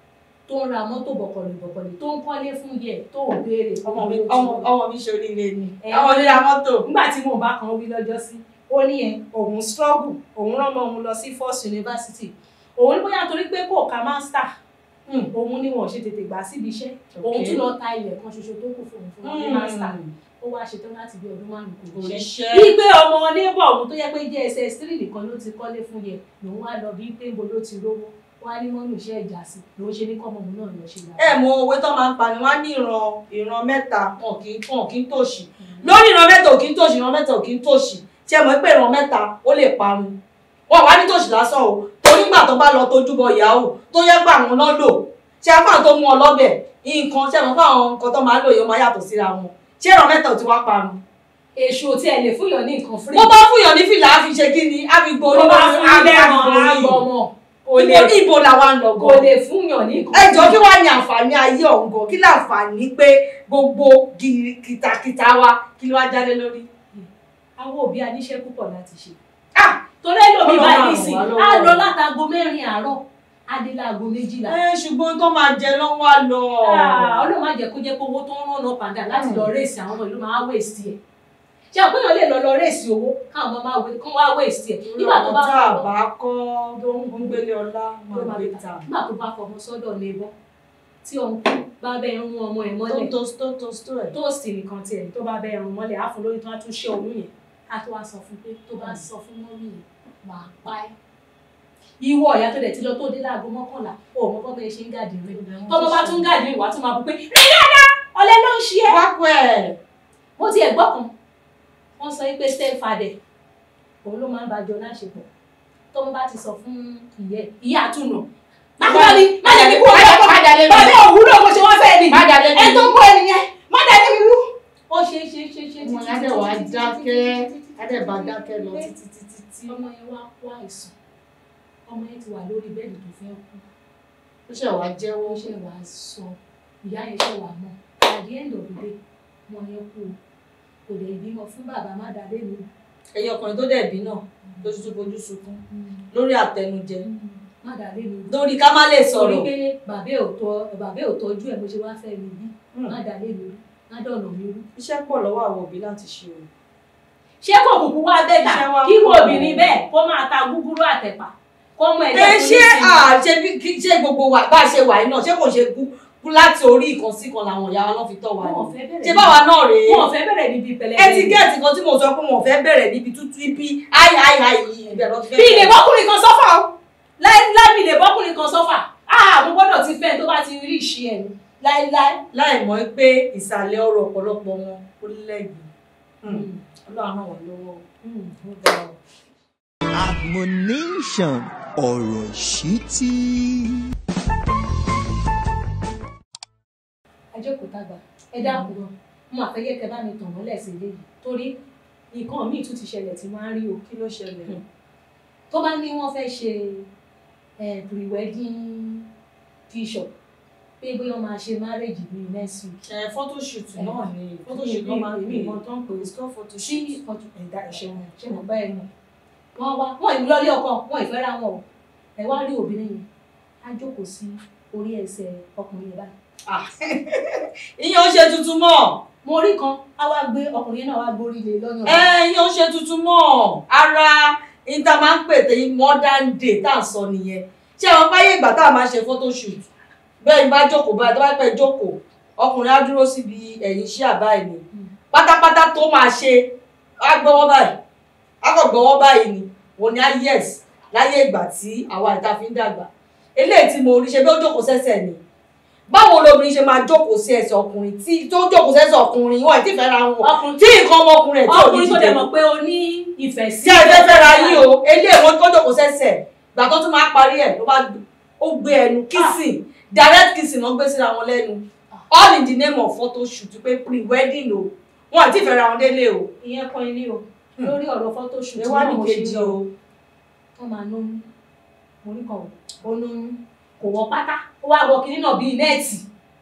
S3: tó ń ra mọ́tò bọ̀kọ̀lì bọ̀kọ̀lì tó ń kọ́lé fún yẹ tó ń béèrè
S2: ọmọ mi
S3: owó tí
S2: ọmọ
S3: wọ́n-
S2: ọmọ mi ṣe oríire ni.
S3: Ẹ.
S2: àwọn oníra mọ́tò.
S3: nígbà tí mò ń bá kan wí lọ́jọ́ sí ó ní ẹ òun struggle òun rán ọmọ òun lọ sí first university òun ní bóyá torí pé kò ka master
S2: Hmm.
S3: òun ni wọn ò ṣe tètè gbà síbi iṣẹ́ òun
S2: Okay.
S3: tún lọ ta ilẹ̀ kan ṣoṣo tó kù fún òun fún wọn ní
S2: Hmm.
S3: master ó wá ṣetán láti bí ọdún márùn-ún kò ríṣẹ́
S2: Òṣìṣẹ́.
S3: bí pé ọmọ neighbor òun tó yẹ pé JSS three nìkan ló ti kọ́lé fún yẹ lòun wá lọ bí pé níbo ló ti rówó wá ní mọ́nù iṣẹ́ ìjà sí lòun ṣe ní kọ́mọ òun náà lọ ṣe
S2: ẹ mọ òwe tó máa ń pa ni wọn á ní ìran ìran mẹ́ta wọn kì í wọn kì í tòṣì lórí ìran mẹ́ta ò kì í tòṣì ìran mẹ́ta ò kì í tòṣì tí ẹ mọ̀ pé ìran mẹ́ta ó lè parun wọn wá ní tòṣì lásán o torí gbà tó bá lọ tójú bọ ìyàwó tó yẹ pé àwọn náà lò tí a fáwọn tó mú ọ lọ́bẹ̀ nǹkan tí ẹ mọ̀ pé àwọn nǹkan tó máa ń lò yìí ó máa yàtọ̀ síra wọn tí ìran mẹ́ta ò ti wá parun.
S3: èṣù tí ẹ lè fún yàn ní nǹkan free
S2: bó bá fúyàn ní fìlà á fi ṣe kí ni á fi gborí
S3: bó bá fún
S2: á
S3: ilé
S2: fi
S3: ẹ̀ràn
S2: gborí.
S3: àgbọ̀mọ̀ kò lè
S2: ibo ní ibo làwa ń lọ
S3: kò
S2: gan
S3: lè fún yàn ní nǹkan
S2: ẹ jọ kí wàá ní àǹfààní ayé ọ̀hún gan kí láǹfààní pé gbogbo gìrì- kìtàkìtà wa kí ló wá jáde lórí.
S3: àwọn òbí aníṣẹ́ púpọ̀ láti ṣe
S2: Ah!
S3: torí ẹlòmíì
S2: Ọlọ́run
S3: báyìí
S2: ràn
S3: nísìn
S2: wá lọ́wọ́.
S3: á lọ látago mẹ́rin àárọ̀ á dé láago méjìlá
S2: ẹ ṣùgbọ́n tó máa jẹ ló ń wá lọ.
S3: Ah, ọlọ́run má jẹ́ kó jẹ́ pé owó tó ń rán náà padà láti lọ réèsì àwọn ọmọ ìlú máa wéèsì ẹ̀ ṣé àpéyàn lè lọ lọ réèsì owó káwọn ọmọ máa wé kán wá wéèsì ẹ̀ nígbà tó bá
S2: tá a
S3: fọwọ́
S2: bá kọ́ tó ń gbélé ọlá
S3: ló
S2: máa
S3: máa
S2: gbé
S3: gbé
S2: ta.
S3: nígbà tó bá fọmọ sọ́dọ̀ lébọ́ tí òun kú bá bẹ́ẹ̀ rún ọmọ ẹ̀ mọ́lẹ̀
S2: tó tó tó tó ẹ̀.
S3: tóòsì nìkan tiẹ̀ tó bá bẹ́ẹ̀ rún mọ́lẹ̀ á fún lórí tó á tún ṣe oyún yẹn á tó wá sọ fún pé tó bá sọ fún mọ́mí yẹn máa pa ẹ́ ìwọ ọ̀yà tó dẹ̀ ti lọ tó dé láago mọ́kànlá ó mọ́ bọ́ bẹ́ẹ̀ ṣe ń gàdí rẹ̀ tọ́mọ bá tún gàdí rẹ̀ wá tún máa bú pé rí dáadáa ọ̀lẹ ló ń ṣe é
S2: wá pẹ́
S3: mo ti ẹ̀gbọ́n kan wọ́n sọ pé step father òun ló máa ń bàjọ́ láṣepọ̀ tọ́mọ bá ti sọ fún ìyẹ́ ìyá àtúnà máa ní má jẹ́ kí kú ọ̀rẹ́ ọkọ̀
S2: Má dà lé mi.
S3: bàbá òwúrọ̀ bó ṣe wọ́n fẹ́ ni
S2: má dà lé mi.
S3: ẹ tó ń bọ̀ ẹnìyẹn má dà lé mi rú. ó ṣe é ṣe é ṣe é ṣe
S2: ọmọ yẹn á dẹ̀ wá dákẹ́ á dẹ̀ bá dákẹ́ lọ títí títí tí.
S3: ọmọ yẹn wá kó àìsàn ọmọ yẹn ti wà lórí bẹ́ẹ̀dì tó fẹ́ kú
S2: ó ṣẹ̀ wá
S3: ó
S2: jẹ́wọ́.
S3: ṣe wàá sọ ìyá yẹn ṣe wàá mọ̀ at the end of the day ọmọ yẹn kú o kò lè bímọ fún bàbá má dà lé mi.
S2: ẹ̀yin ọkùnrin tó dẹ̀ bí náà lójú tó fojú sunkún lórí àtẹnujẹ
S3: má dà lé mi.
S2: lórí ká má lè
S3: torí
S2: sọ̀rọ̀.
S3: pé bàbá ò tọ́ bàbá ò tọ́jú ẹ̀ bó ṣe wá fẹ́ mi bí
S2: Hmm.
S3: má dà lé mi rú má dọ̀nà mi rú.
S2: iṣẹ́ pọ̀ lọ́wọ́ àwọn òbí láti ṣe o.
S3: ṣé kò kúkú wá bẹ́tà
S2: Iṣẹ́ wa
S3: kí wo
S2: pọ̀.
S3: obìnrin bẹ́ẹ̀ kó máa ta gúgúrú àtẹ̀pà kó mọ
S2: ẹ
S3: ẹ̀jẹ̀
S2: ṣé à ṣe bí kí- ṣé gbogbo wa bá a ṣe wà yìí náà ṣé kò ṣe kú kú láti orí ìkan sí kan làwọn ìyá wa náà fi tọ́ wa
S3: wọn ò
S2: ni
S3: fẹ́ bẹ̀rẹ̀
S2: ṣé báwa náà rèé
S3: wọn ò fẹ́ bẹ̀rẹ̀ níbi pẹ̀lẹ́
S2: ẹtíkẹ́ẹ̀tì kan tí mo sọ pé wọn ò fẹ́ bẹ̀rẹ̀ níbi tútù ibi háì háì háì yìí ibẹ̀ lọ fẹ́
S3: bí ilé bọ́kùnrin kan sọ́fà o láíláí bí ilé bọ́kùnrin kan sọ́fà áà mo gbọ́dọ̀ ti fẹ́ tó bá ti rí ìṣe ẹ̀ ní láíláí.
S2: láì mọ̀ pé ìsàlẹ̀ ọ̀rọ̀ ọ̀pọ̀lọpọ̀ wọn ó lẹ́gbẹ̀ẹ́ ọlọ́run náà wọ́n lọ́wọ́ ó ga ọ.
S1: admonition ọ̀rọ̀ ìṣítí.
S3: ajókòó tàgbà ẹ dákun gan mo àfẹ́yẹ́ kẹ bá mi tàn mọ́lẹ̀ sí ilé yìí torí nǹkan míì tún ti ṣẹlẹ̀ tí máa ń rí o
S2: kí ló ṣẹlẹ̀
S3: Hmm. tó bá ní wọ́n fẹ́ ṣe eh, pre-wedding picture pé bóyá wọ́n máa ṣe marriage bíi next week
S2: ẹ photoshoot
S3: Eh,
S2: náà ni
S3: photoshoot náà máa ń pè é.
S2: ìmọ̀ tó ń pè é score
S3: ṣí
S2: photoshoot.
S3: ìkọjú ẹ̀dá ẹ̀ṣẹ̀ wọn ṣé wọn bá ẹ mọ̀ wọ́n wá wọ́n ìlú lọ́lé ọkọ wọ́n ìfẹ́ ra wọn o ẹ wá rí obìnrin yẹn á jókòó sí orí ẹsẹ̀ ọkùnrin yẹn báyìí
S2: Ah, ìyẹn ó ṣe tuntun mọ́
S3: mo rí kan á wá gbé ọkùnrin yẹn náà wá gbórí lé lọ́yàn
S2: ẹ ìyẹn ó ṣe tuntun mọ́ ara níta máa ń pè tẹ modern day tá à ń sọ nìyẹn ṣé àwọn báyé ìgbà tá a máa ṣe photoshoot bẹ́ẹ̀ ni bá jókòó báyìí tó bá pẹ́ jókòó ọkùnrin á dúró síbi ẹ̀yìn iṣẹ́ àbáyé ni pátápátá tó máa ṣe á gbọ́wọ́ báyìí á kàn gbọ́wọ́ báyìí ni wọ́n ní á yes láyé ìgbà tí àwa ìta fi ń dàgbà eléyìí tí mo rí ṣe bí ó jókòó sẹ́sẹ̀ ni báwo lobìnrin ṣe máa jókòó sí ẹsẹ̀ ọkùnrin tí tó jókòó sẹ́sẹ̀ ọkùnrin wọn ì tí fẹ́ ra wọn
S3: ọkùnrin
S2: tí nǹkan ọmọkùnrin ẹ̀ tí ò ní
S3: ọkùnrin tó
S2: dìde
S3: dẹ̀ mọ̀ pé o ní ìfẹ́ sí
S2: tí ẹ fẹ́ fẹ́ ra yín o eléyìí wọn tó jókòó sẹ́sẹ̀ gbà tó tún máa parí ẹ̀ ló bá ó gbé ẹnu kissing direct kissing náà gbé síra wọn lẹ́nu all in the name of photoshoot pé pre-wedding o wọn ì tí fẹ́ ra wọn délé o
S3: ìyẹn kan ilé o lórí ọ̀rọ̀ photoshoot
S2: ẹ wá ní
S3: mo ṣe
S2: kejì
S3: lọ
S2: o
S3: wọ́n máa lóyún mo rí kan ó lóyún kò wọ́ pátá ó wá wọ kinní náà bíi nẹ́ẹ̀tì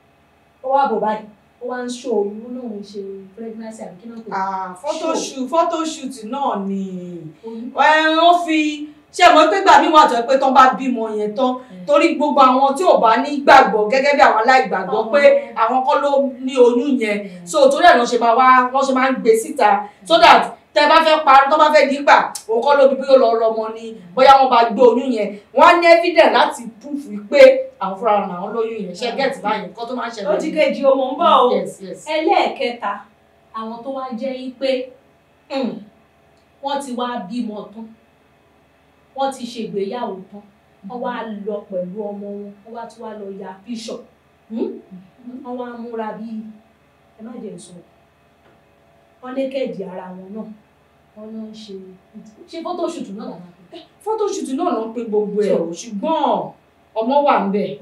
S3: ó wá bò báyìí ó wá ń ṣó oyún ó lóun ṣe pregnancy àbí kí náà pè é
S2: ah photoshoot photoshoot náà ni
S3: oyún.
S2: ẹ wọ́n fi ṣé mo pé gbà mí wà tó ẹ pé tán bá bímọ yẹn tán torí gbogbo àwọn tí ò bá ní gbàgbọ́ gẹ́gẹ́ bí àwọn aláìgbàgbọ́ pé àwọn kọ́ ló ní oyún yẹn so torí ẹ̀ lọ́ ṣe máa wá wọ́n ṣe máa ń gbé síta so that tẹ bá fẹ́ parí tó bá fẹ́ dígbà òun kọ́ ló bí bóyá ó lọ rọmọ ni bóyá wọ́n bá gbé oyún yẹn wọ́n á ní evidence láti proof pé àwọn fúnra wọn àwọn lóyún yẹn ṣe get báyìí nǹkan tó máa ń ṣẹlẹ̀
S3: ó ti kejì o mò ń bọ̀ o
S2: yes yes
S3: ẹlẹ́ẹ̀kẹta àwọn tó wá jẹ́ yí pé hmm, wọ́n ti wá bímọ tán wọ́n ti ṣègbéyàwó tán wọ́n wá lọ pẹ̀lú ọmọ wọn wọ́n wá tún wá lọ ya bíṣọ̀ wọ́n wá múra bíi ẹ má jẹ́ sọ wọ́n ní kẹ́ẹ̀dì ara wọn náà wọ́n lọ ń ṣe ṣe photoshoot náà làwọn àgbẹ̀.
S2: photoshoot náà ló ń pe gbogbo ẹ̀ o ṣùgbọ́n ọmọ wà ń bẹ̀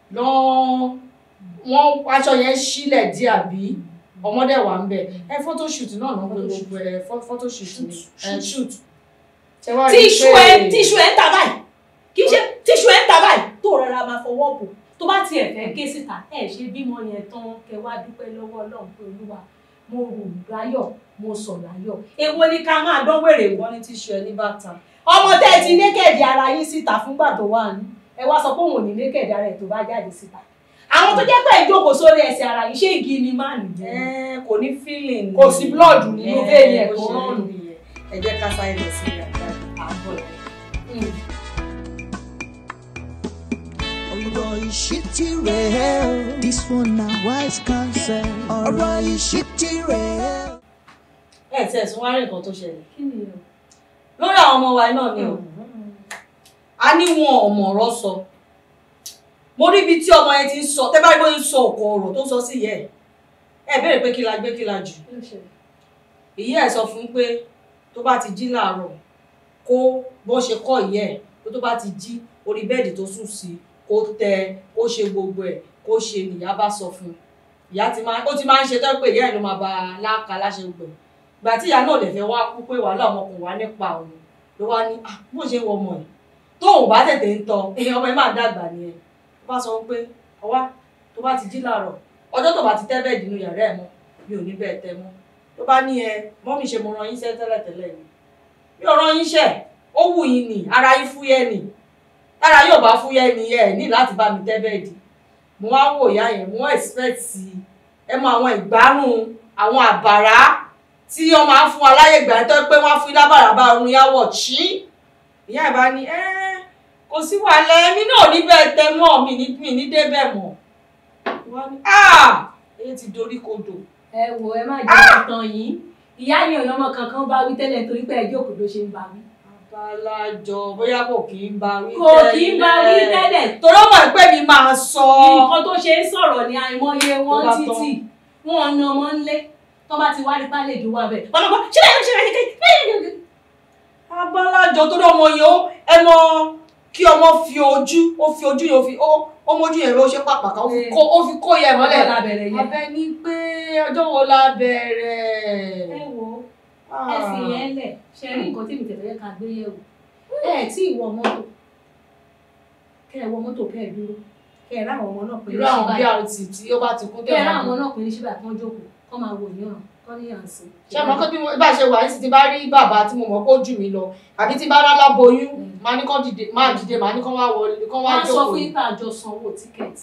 S2: lọ́n wọ́n aṣọ yẹn sílẹ̀ díẹ̀ àbí ọmọdé wà ń bẹ̀ ẹ photoshoot náà ló ń pe gbogbo ẹ̀ pho- photoshoot ni ẹ shoot. Ṣé wá rí i
S3: tíṣù
S2: pé-
S3: ẹ tíṣù ẹ ń ta báyìí kì í ṣe tíṣù ẹ ń ta báyìí tó rọra máa fọwọ́ bò tó bá tiẹ̀ fẹ́ ké síta ẹ ṣe bímọ yẹn tán kẹ wá dúpẹ́ lọ́wọ́ ọlọ́run pé olúwa mo rù láyọ̀ mo sọ̀ láyọ̀ èwo ni ká máa dán wèrè wọ́
S2: wọ́n ní tíṣù ẹ ní bàtà.
S3: ọmọ tẹ́ ẹ ti nékèdì ara yín síta fúngbà tó wà ní ẹ wá sọ pé òun ò ní nékèdì ara ẹ̀ tó bá jáde síta àwọn tó jẹ́ pé ìjókòó sórí ẹsẹ̀ ara yín ṣé igi ni máa nìyẹn
S2: Ẹ, kò ní feeling
S3: Kò sí blood nínú
S2: Ẹ,
S3: vein ẹ̀
S2: bó
S3: tó
S2: ṣe
S3: rán
S2: rí
S3: nù.
S2: nìyẹn. ẹ jẹ́ ká sáré lọ sí ìyàgbá àbọ̀ rẹ̀.
S1: ọ̀rọ̀ ìṣítí rẹ̀ o. this one na wise counsel. ọ̀rọ̀ ìṣítí rẹ̀ o.
S2: ẹ tí ẹ̀sùn wá rí nǹkan tó ṣẹlẹ̀
S3: kí ni o.
S2: lórí àwọn ọmọ wa náà ni o a ní wọn ọmọ ọ̀rọ̀ sọ mo rí ibi tí ọmọ yẹn ti ń sọ tẹ́ bá rí bóyá ń sọ ọ̀kọ̀ ọ̀rọ̀ tó ń sọ sí ìyá ẹ̀ ẹ béèrè pé kí la gbé kí la jù
S3: kí ló ṣẹlẹ̀?
S2: ìyá ẹ̀ sọ fún un pé tó bá ti jí láàárọ̀ kó bó ṣe kọ́ ìyá ẹ̀ pé tó bá ti jí orí bẹ́ẹ̀dì tó sùn sí kó tẹ kó ṣe gbogbo ẹ̀ kó ṣe nìyá bá sọ fún un ìyá ti máa ó ti máa ń ṣe tó pé ìyá ẹ̀ ló máa bá a láka láṣẹ gbogbo ẹ̀ gbà tí ìyá náà lè fẹ́ wá kú pé wàhálà ọmọkùnrin wá nípa òun ló wá ní ah bó ṣe ń wọ ọmọ ẹ̀ tóun bá tètè ń tọ ẹ̀yìn ọmọ ẹ̀ máa dàgbà nìyẹn ó bá sọ pé ọwá tó bá ti jí láàárọ̀ ọjọ́ tó bá ti tẹ́ bẹ́ẹ̀dì nínú yàrá ẹ̀ mọ́ mi ò ní bẹ́ẹ̀ tẹ́ mọ́ tó bá ní ẹ mọ́mì ṣe mo rán yín ṣẹ́ tẹ́lẹ̀tẹ́lẹ̀ ni mi ò rán yín ṣẹ́ ó wù yín ni ara yín fúyẹ́ ni tára yóò bá fúyẹ́ ni ẹ ní láti bá mi tẹ́ bẹ́ẹ̀dì mo wá wò ìyá yẹn mo expect ẹ mọ àwọn ìgbárùn àwọn àbàrá tí wọ́n máa ń fún wa láyè ìgbà tó pé wọ́n á fún lábàrá bá orun yá wọ̀ chí ìyá ìbá ní ẹ́ kò sí wàhálà ẹ̀mí náà ò ní bẹ́ẹ̀ tẹ mọ́ mi ní mi ní débẹ̀ mọ́ wọ́n ní ah èyí ti dorí kodò
S3: ẹ wò ẹ má jẹ́ ìtàn yìí ìyá ni ọ̀nàmọ kankan bá wí tẹ́lẹ̀ torí pé ẹjọ́ kò ló ṣe ń bá wí.
S2: abalajọ bóyá kò kì í bá wí
S3: kò kì í bá wí tẹ́lẹ̀
S2: torí ọmọ ìpè mi máa sọ
S3: nǹkan tó ṣe ń sọ̀rọ̀ ní àìmọye wọn
S2: Tó bá tán.
S3: títì wọn na ọmọ ńlé tó bá ti wá rí pálẹ̀jù wà bẹ́ẹ̀ wọn lọ́kọ́ ṣé báyìí ṣe báyìí kékeré
S2: abalajọ torí ọmọ yẹn ó ẹ mọ kí ọmọ fi ojú ó fi ojú yẹn ó fi ó ó mójú yẹn ó ṣe pàpàkà ó fi kó ó fi kó yẹ mọ́lẹ̀
S3: la bẹ̀rẹ̀ yẹn.
S2: abẹ ní pé ọjọ́ wo la bẹ̀rẹ̀
S3: ẹ wo ẹ fi yẹn lẹ̀ ṣe rí nǹkan tí mi tẹ̀lé yẹ ká gbé yẹ̀wò ẹ tí ì wọ mọ́tò kẹ ẹ wọ mọ́tò kẹ ẹ dúró kẹ ẹ ráwọn ọmọ náà pé
S2: irú àwọn brt tí ó bá ti kú
S3: kẹ ẹ ráwọn
S2: tẹ̀
S3: ọmọ náà pé ní ṣíbà kán jókòó kán máa wò ní ọ̀ràn kán ní àǹsí.
S2: ṣé àmọ́ kó bí mo bá ṣe wà ní ti bá rí bàbá tí mo mọ̀ kó jù mí lọ àbí tí bá rá láboyún
S3: Mm.
S2: máa ní kán dìde máa dìde máa ní kán wá wọlé kán wá
S3: wọ́n sọ
S2: jókòó
S3: fún yín pé àjọ sanwó tíkẹ́ẹ̀tì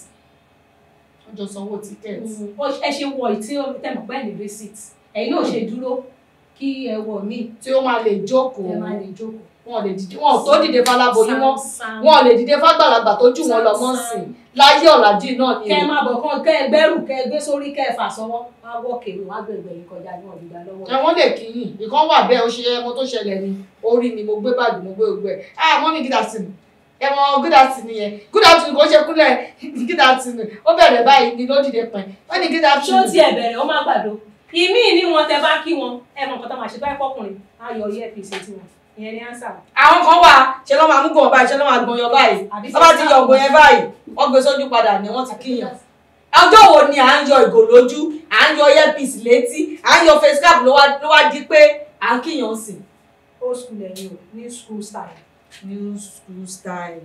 S2: wọ́n jọ sanwó tíkẹ́ẹ̀tì.
S3: ó ẹ ṣe wọ ìtí tẹmọ pẹ ní receipt ẹ̀yin náà ṣe dúró kí ẹ wọ míì
S2: tí ó máa lè jókòó
S3: ẹ máa lè jókòó.
S2: wọn ò lè dìde wọn ò tó dìde fáláboyún mọ́
S3: Sam,
S2: wọn ò lè dìde fágbàlagbà tó jù wọn lọ mọ́
S3: Sam,
S2: sí i láyé ọ̀làjú náà ni
S3: kẹ ẹ máa bọ̀ kán kẹ ẹ gbẹ́rù kẹ ẹ gbé sórí kẹ ẹ fà sọ́wọ́ wá wọ́ kèrò wá gbẹ̀gbẹ̀ yìí kọjá ní ọ̀dùdà lọ́wọ́.
S2: ẹ wọ́n lè kíyìn ìkan wà bẹ́ẹ̀ ó ṣe ẹmọ tó ṣẹlẹ̀ ni orí mi mo gbé báàgì mo gbé gbogbo ẹ̀ ah mọ́mí good afternoon ẹmọ good afternoon yẹn good afternoon kò ṣe kúnlẹ̀ good afternoon ó bẹ̀rẹ̀ báyìí ni ló dìde pẹ̀ wọ́n ní good
S3: ṣó
S2: afternoon.
S3: tiẹ̀ bẹ̀rẹ̀ ó má gbàdo ìmí ní wọn tẹ bá kí wọn ẹ mọ nǹkan tó máa ṣe báyìí fọkùnrin á yọ earpiece tí wọn ìyẹn ní ánsà.
S2: àwọn kan wà ṣe lọ́ máa mú gbọ̀n báyìí ṣe lọ́ máa gbọ̀n yọ báyìí
S3: Àbí
S2: wọ́n bá ti yọ ògbọ̀n yẹn báyìí wọ́n gbé sójú padà ni wọ́n ti kíyàn ọjọ́ wo ni à ń yọ ìgò lójú à ń yọ earpiece létí à ń yọ face cap ló wá ló wá di pé à ń kíyàn sí.
S3: old school ẹ̀yin o new school style.
S2: new school style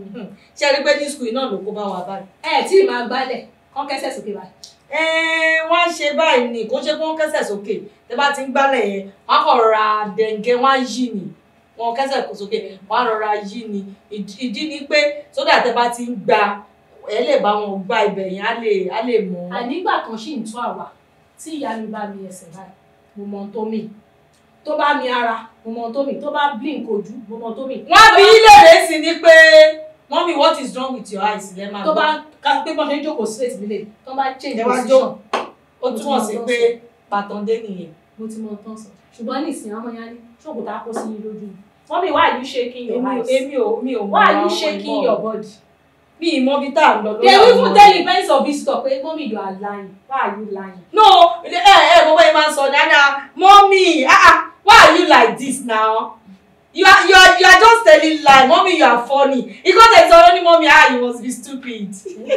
S2: ṣé ẹ rí pé new school náà ló kó bá wa báyìí.
S3: ẹ tí ì máa gbálẹ̀ kán kẹ́sẹ̀ sókè báyìí.
S2: Ẹ́ẹ̀, wọ́n á ṣe báyìí ni kó ṣe kí wọ́n kẹ́sẹ̀ sókè tẹ́ bá ti ń gbálẹ̀ yẹn wọ́n á kọ̀ rọra dẹ̀ǹgẹ́ wọ́n á yí ni wọ́n kẹ́sẹ̀ kó sókè wọ́n á rọra yí ni Ìdí- ìdí ni pé sódà tẹ́ bá ti ń gba ẹ lè bá wọn gba ibẹ̀ yẹn á lè á lè mọ̀ ọ́.
S3: ànígbà kan ṣì ń tún àwa tí ìyá mi bá mi ẹsẹ̀ báyìí mo mọ ohun tó mì tó bá mi ara mo mọ ohun tó mì tó bá blink ojú mo mọ ohun tó mì.
S2: wọ́n bí ilé rẹ̀ sí ni pé mọ́mí what is wrong with your eyes lẹ́ máa
S3: tó bá
S2: gbọ́
S3: ká pé bọ́n ṣe ń jókòó straight nílé tó bá change
S2: Ẹ wá
S3: position
S2: ó túmọ̀ sí pé pàtàndé nìyẹn.
S3: mo ti mọ ohun tó ń sọ ṣùgbọ́n ní ìsìn ọmọ yẹn ní ṣòkòtò á kó sí yín lójú wọ́n mi why you shaking your
S2: èmi
S3: eyes
S2: èmi ò mi ò mọ
S3: why you
S2: àwọn
S3: shaking
S2: ìmọ̀.
S3: your body.
S2: mi ì mọ bí tá à ń lọ lórí
S3: they will even
S2: àwọn
S3: tell
S2: ọ̀rọ̀.
S3: you parents of visitor pé mommy you are lying why are you lying.
S2: no ẹ ẹ gbogbo yẹn máa ń sọ dáadáa mọ́mí ah ah why are you like this now you are you are you are just telling lie mọ́mí you are funny ikọ́ tẹ̀ sọ ní mọ́mí ah you must be stupid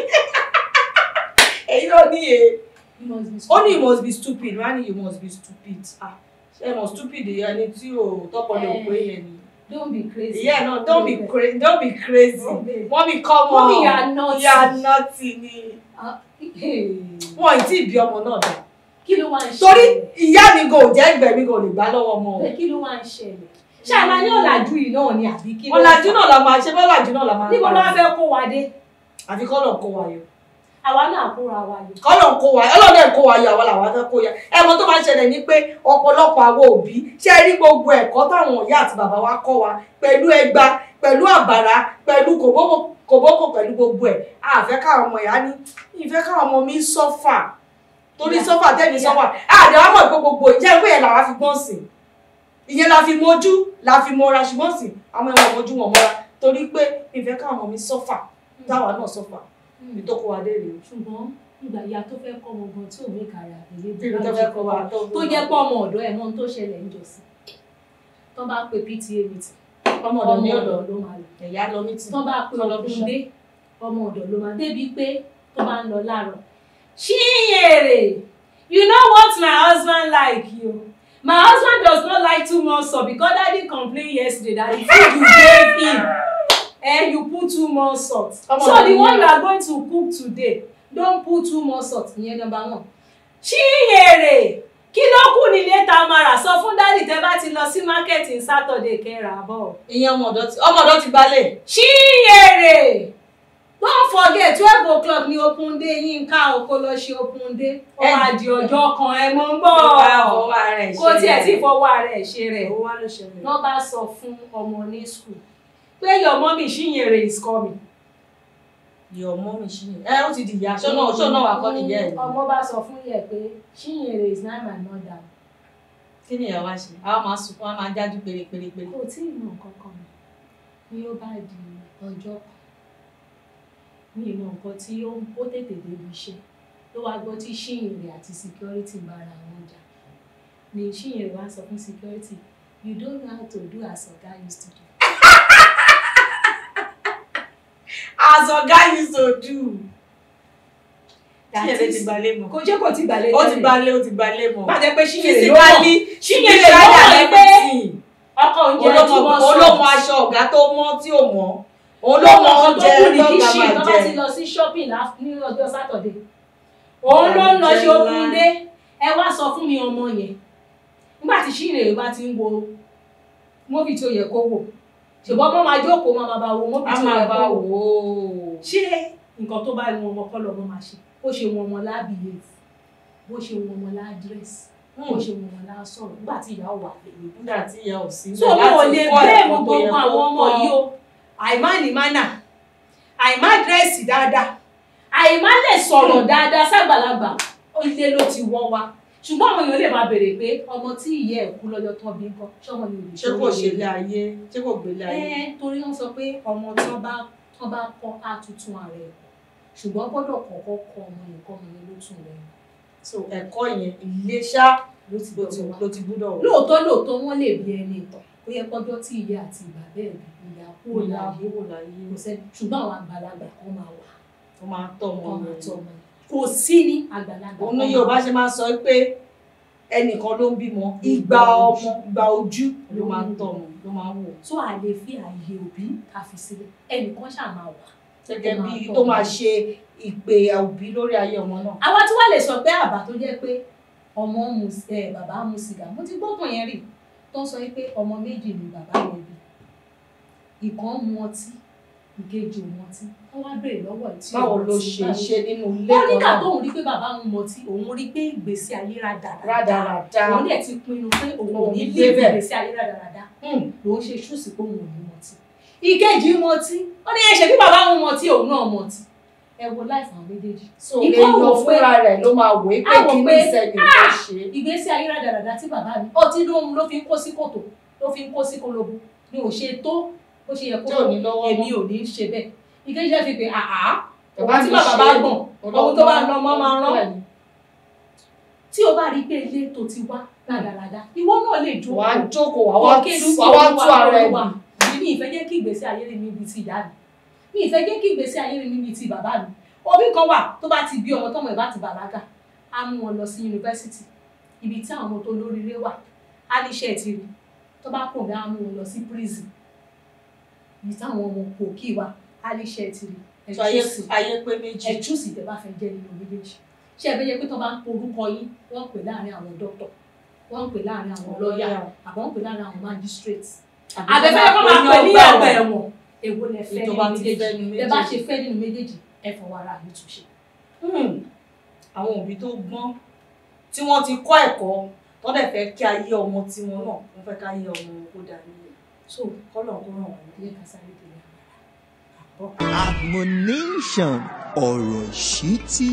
S2: èyí ló ní e
S3: you must be
S2: ó ní you must be stupid wọ́n á ní you must be stupid ah ṣé mo stupid ẹni tí o tọpọlọ ò pé yẹn ni
S3: don't be crazy.
S2: yeah no don't be crazy don't be crazy
S3: Don't be-
S2: mọ́mí come on
S3: Mommy, you are naughty.
S2: you are naughty ni
S3: Hey.
S2: wọn ì tí ì bí ọmọ náà dà
S3: kí ló wá ń ṣẹlẹ̀.
S2: torí ìyá mi gò jẹ́ ìgbẹ́ mi gò lè gbá lọ́wọ́ ọmọ o.
S3: Bẹ́ẹ̀ kí ló wá ń ṣẹlẹ̀. ṣé àmà ní ọ̀làjú yìí náà ni àbí kí ló
S2: ọ̀làjú náà la máa ṣe bọ́làjú náà la máa
S3: níbo ló wá fẹ́ kó wa dé
S2: àfi kọ́lọ̀ kó wa yọ
S3: àwa náà kóra wa yọ.
S2: kọ́lọ̀ kó wa ọlọ́dẹ kó wa yọ àwa làwa fẹ́ kó ya ẹ̀mọ́ tó máa ń ṣẹlẹ̀ ni pé ọ̀pọ̀lọpọ̀ àwọn òbí ṣe rí gbogbo ẹ̀kọ́ táwọn ìyá àti bàbá wa kọ́ wa pẹ̀lú ẹgba pẹ̀lú àbàrà pẹ̀lú kòbókò kòbókò pẹ̀lú gbogbo ẹ̀ àfẹ́ káwọn ọmọ ìyá ní ìfẹ́ káwọn ọmọ mi sọ́fà torí
S3: Ìyá.
S2: sọ́fà tẹ́mi
S3: Ìyá.
S2: sọ́fà àdé wa mọ̀ pé gbogbo ìjẹ́ pé yẹn làwa fi gbọ́n sìn ìyẹn la fi mojú la fi mọra ṣùgbọ́n sìn àwọn ẹ̀wọ̀n mojú wọn mọ́ra torí pé ìfẹ́ káwọn ọmọ mi sọ́fà táwa náà sọ́fà ibi tó kó wa dé rèé
S3: ṣùgbọ́n ìgbà ìyá tó fẹ́ kọ́ ọmọ gan tí ò ní kàrà àtẹ̀lé
S2: ibi tó fẹ́ kó wa
S3: tó jẹ́ pé ọmọ ọ̀dọ́ ẹ̀ mọ́ ohun tó ṣẹlẹ̀ ń jọ sí tó bá pe PTA meeting
S2: ọmọ
S3: ọmọ
S2: ọ̀dọ̀ ní
S3: ọ̀dọ̀
S2: ọ̀dọ̀
S3: ló máa lò
S2: ẹ̀yà lọ mí tì
S3: tó bá pe
S2: Tọ́lọ́
S3: òkun
S2: bíṣọ̀.
S3: dé ọmọ ọ̀dọ̀ ló máa débi pé tó bá ń lọ láàárọ̀ Chinyere you know what my husband like you my husband does not like too much salt because daddy complain yesterday that the food you gave him eh you put too much salt
S2: Ọmọ
S3: so
S2: ọ̀dọ̀
S3: the
S2: ni
S3: one
S2: yẹn.
S3: you are going to cook today don put too much salt ìyẹn number one Chinyere kí ló kù nílé tamara sọ fún dádì tẹ bá ti lọ sí market ní Saturday kẹrà bọ
S2: ìyẹn ọmọ ọ̀dọ̀ ti ọmọ ọ̀dọ̀ ti gbalẹ̀
S3: Chinyere don't forget twelve o'clock ni open day Yínká o kó lọ ṣe open day ó
S2: Ẹ-
S3: máa di ọjọ́ kan ẹ mọ̀ ń bọ̀
S2: fọwọ́ ara ẹ̀
S3: kó tiẹ̀ tí fọwọ́ ara ẹ̀ ṣe rẹ̀
S2: owó wá ló ṣẹlẹ̀.
S3: wọ́n bá sọ fún ọmọ ní school pé your mommy Chinyere is coming.
S2: your mommy Chinyere ẹ ó ti di ìyá ṣọ́nà ṣọ́nà wà kọ́ nìyẹn ẹ̀
S3: ọmọ bá sọ fún yẹ pé Chinyere is not my mother
S2: kí ni ìyá wa ṣe àwọn máa sunkún wọn máa jájú pérépérépéré.
S3: kò tí ì mọ nǹkan kan mọ́ ni ó bá di ọjọ́ kan ní ìmọ̀ nǹkan tí ó ó tètè débi iṣẹ́ ló wá gbọ́ tí Chinyere àti security ń bára wọn jà ni Chinyere wá sọ fún security you don't know how to do as oga used to do.
S2: as oga used to do.
S3: That
S2: Chinyere
S3: is-
S2: ti gbalé mọ́.
S3: kò jẹ́ kò ti gbàlejò
S2: ó ti gbalé ó ti gbalé mọ́.
S3: bàjẹ́ pé Chinyere ló mọ̀
S2: physically
S3: Chinyere
S2: physically
S3: ló mọ̀
S2: and
S3: pé
S2: everything.
S3: ọkọ̀ oúnjẹ tí
S2: olómọ
S3: wọ́n sọ
S2: olómọ aṣọ ọ̀gá tó mọ́ tí ò mọ́ olómọ
S3: olómọ kan tó
S2: oúnjẹ
S3: kù ní
S2: lọ́gà
S3: kíṣì
S2: máa
S3: tó bá ti
S2: jẹ.
S3: lọ sí shopping lá- ní ọjọ́ sátọ̀dé òun ló ń lọ ṣe
S2: Ìbànújẹ́
S3: okun
S2: ńlá.
S3: dé ẹ wá sọ fún mi ọmọ yẹn nígbà tí Chinyere bá ti ń wo móbì tí ó yẹ kó wò ṣùgbọ́n ọmọ máa jókòó máa bá wo móbì
S2: a
S3: tí ó
S2: máa
S3: yẹ
S2: bá
S3: kó wò
S2: wò ó.
S3: ṣé nǹkan tó bá wọn ọmọ kọ́ lọ́mọ máa ṣe bó ṣe wọn ọmọ lábìyẹ bó ṣe wọn ọmọ ládírẹ́sì bó ṣe wọn ọmọ lásọ̀rọ̀ nígbà tí ìyá ò wà pẹ̀lú
S2: nígbà tí ìyá ò sí
S3: so mo ò lè bẹ́ẹ̀mù gbogbo àwọn ọmọ yìí o àìmá ní mánà àìmá dírẹ́sì dáadáa àìmá lè sọ̀rọ̀ dáadáa ságbàlagbà ilé ló ti wọ́ wa ṣùgbọ́n àwọn èèyàn lè máa béèrè pé ọmọ tí ìyá ẹ̀ kú lọ́jọ́ tó bí nǹkan ṣọ́mọ ni olùṣe
S2: ṣé kò ṣe ilé ayé ṣé kò gbélé ayé.
S3: ẹ torí wọ́n sọ pé ọmọ tí wọ́n bá wọ́n bá kọ́ á tuntun ara ẹ̀ ṣùgbọ́n gbọ́dọ̀ kọ́kọ́ kọ́ ọmọ yẹn kọ́ ọmọ yẹn ló tún rẹ̀
S2: so ẹ̀kọ́ yẹn ilé ṣá
S3: ló ti
S2: ló ti
S3: gbọ́dọ̀ wá
S2: ló ti gbúdọ̀ wọ̀.
S3: lóòótọ́ lóòótọ́ wọ́n lè bí ẹni ìtàn ó yẹ kọjọ́ tí ìyá àti ìgbà bẹ́ẹ̀ bí ìyá kúrò
S2: ìyá
S3: láàyè
S2: àbúrò láyé
S3: kò sẹ́ni ṣùgbọ́n àwọn àgbàlagbà kan máa wà
S2: ó máa ń tọ́ ọmọ
S3: ọmọ
S2: yẹn.
S3: àti ọmọ yẹn kò sí ní àgbàlagbà
S2: òun ní
S3: kan
S2: Yorùbá
S3: máa
S2: ṣe máa ń sọ pé ẹnìkan ló ń bímọ ìgbà ọmọ ìgbà ojú ló máa ń tọ́ ọmọ ló máa ń wò.
S3: tó a lè fi àyè òbí ká fi sílẹ̀ ẹnìkan ṣáà máa wà.
S2: gẹ́gẹ́
S3: Tó
S2: bí
S3: máa tọ́
S2: tó
S3: ọmọ.
S2: máa ṣe ìpè òbí lórí ayé ọmọ náà.
S3: àwa tí wàá lè sọ pé àbá tó jẹ́ pé ọmọ mu ẹ bàbá mu sìgá mo ti gbọ́kàn yẹn rí tó ń sọ pé ọmọ méjì ni bàbá yẹn bí ìkan mu ọtí ìkejì ò mu ọtí wọ́n wá béèrè lọ́wọ́ ẹ̀ tí
S2: báwo
S3: ò
S2: ló
S3: mọtí,
S2: ṣe
S3: báwo
S2: ṣe nínú ilé
S3: ó nígbà
S2: náà
S3: tóun rí pé bàbá òun mọtí òun rí pé ìgbésí ayé rádaràda
S2: rádaràda.
S3: òun dẹ̀ ti pinnu pé òun ò
S2: Òun
S3: ní
S2: gbé
S3: lé
S2: bẹ́ẹ̀.
S3: ìgbésí ayé rádaràda
S2: Hmm.
S3: lòun ṣe ṣùsì pé òun ò ní mọtí ìkejì mọtí ó ní ẹ̀ṣẹ̀ bí bàbá òun mọtí òun náà mọtí ẹ wo láìfà àwọn méjèèjì
S2: so
S3: Ikọ́
S2: èèyàn
S3: wò pé-
S2: fúnra rẹ̀ ló máa wò é pé
S3: á wò
S2: kí ní
S3: pé,
S2: ìṣẹ́ni tó ṣe.
S3: ìgbésí ayé rádaràda tí bàbá mi ọtí ló ń ló fi ń kó sí kòtò ló fi ń kó sí kolobo ni ò ṣe tó bó ṣe yẹ kó
S2: tí ò ní lọ́wọ́
S3: èmi
S2: mọ́.
S3: ò ní ṣe bẹ́ẹ̀ ìkejì ẹ̀ fi pé àhá
S2: Bàbá
S3: òun tí
S2: mi
S3: bàbá
S2: ṣe
S3: bá
S2: é.
S3: gbọ̀n ohun tó bá lọ mọ́ máa rán
S2: Bẹ́ẹ̀ni.
S3: tí o bá rí pé ilé tó ti wá rádaràda ìwọ náà lè jó
S2: wà á jókòó wà wá
S3: Òkè
S2: tú
S3: ló
S2: wà wá
S3: ti
S2: tú ara ẹ̀
S3: Olúwa.
S2: bì.
S3: mi ìfẹ́ jẹ́ kí ìgbésí ayé mi níbi ti ìyá mi mi ìfẹ́ jẹ́ kí ìgbésí ayé mi níbi ti bàbá mi òbí kan wà tó bá ti bí ọmọ tọmọ ẹ̀ bá ti bàlágà á mú wọn lọ sí yunifásitì ibi tí àwọn ọmọ tó lóríire wà á ní iṣẹ́ ti rí tó bá kò bí á mú wọn lọ sí prison ibi táwọn ọmọ kò kí wa á ní iṣẹ́ ti rí ẹ
S2: So ayé
S3: chúùsì
S2: ayé pé méjì.
S3: ẹ chúùsì tẹ bá fẹ́ jẹ́ nínú méjèèjì ṣé ẹ fẹ́ jẹ́ pé tó bá ń porúkọ yín wọ́n pè láàrin àwọn dókítà wọ́n pè láàrin àwọn lọ́ọ̀yà àbọ̀ wọ́n pè láàrin àwọn magistrate àbẹ̀fẹ́ kọ́ máa pè ní ọgbà ẹ̀wọ̀n èwo lẹ fẹ́
S2: Ètò
S3: nínú
S2: bá ti fẹ́
S3: méjèèjì
S2: nínú
S3: ẹ bá
S2: méjèèjì.
S3: ṣe fẹ́ nínú méjèèjì ẹ fọwọ́ ara mi tún ṣe.
S2: Hmm. àwọn òbí tó gbọ́n tí wọ́n ti kọ́ ẹ̀kọ́ tó dẹ̀ fẹ́ kí ayé ọmọ tiwọn náà wọ́n fẹ́ ká ayé ọmọ wọn kó dà nílé so kọ́lọ̀ kó ràn wọ́n
S3: ilé kan sáré délé àbọ̀.
S1: Admonition ọ̀rọ̀ ìṣítí.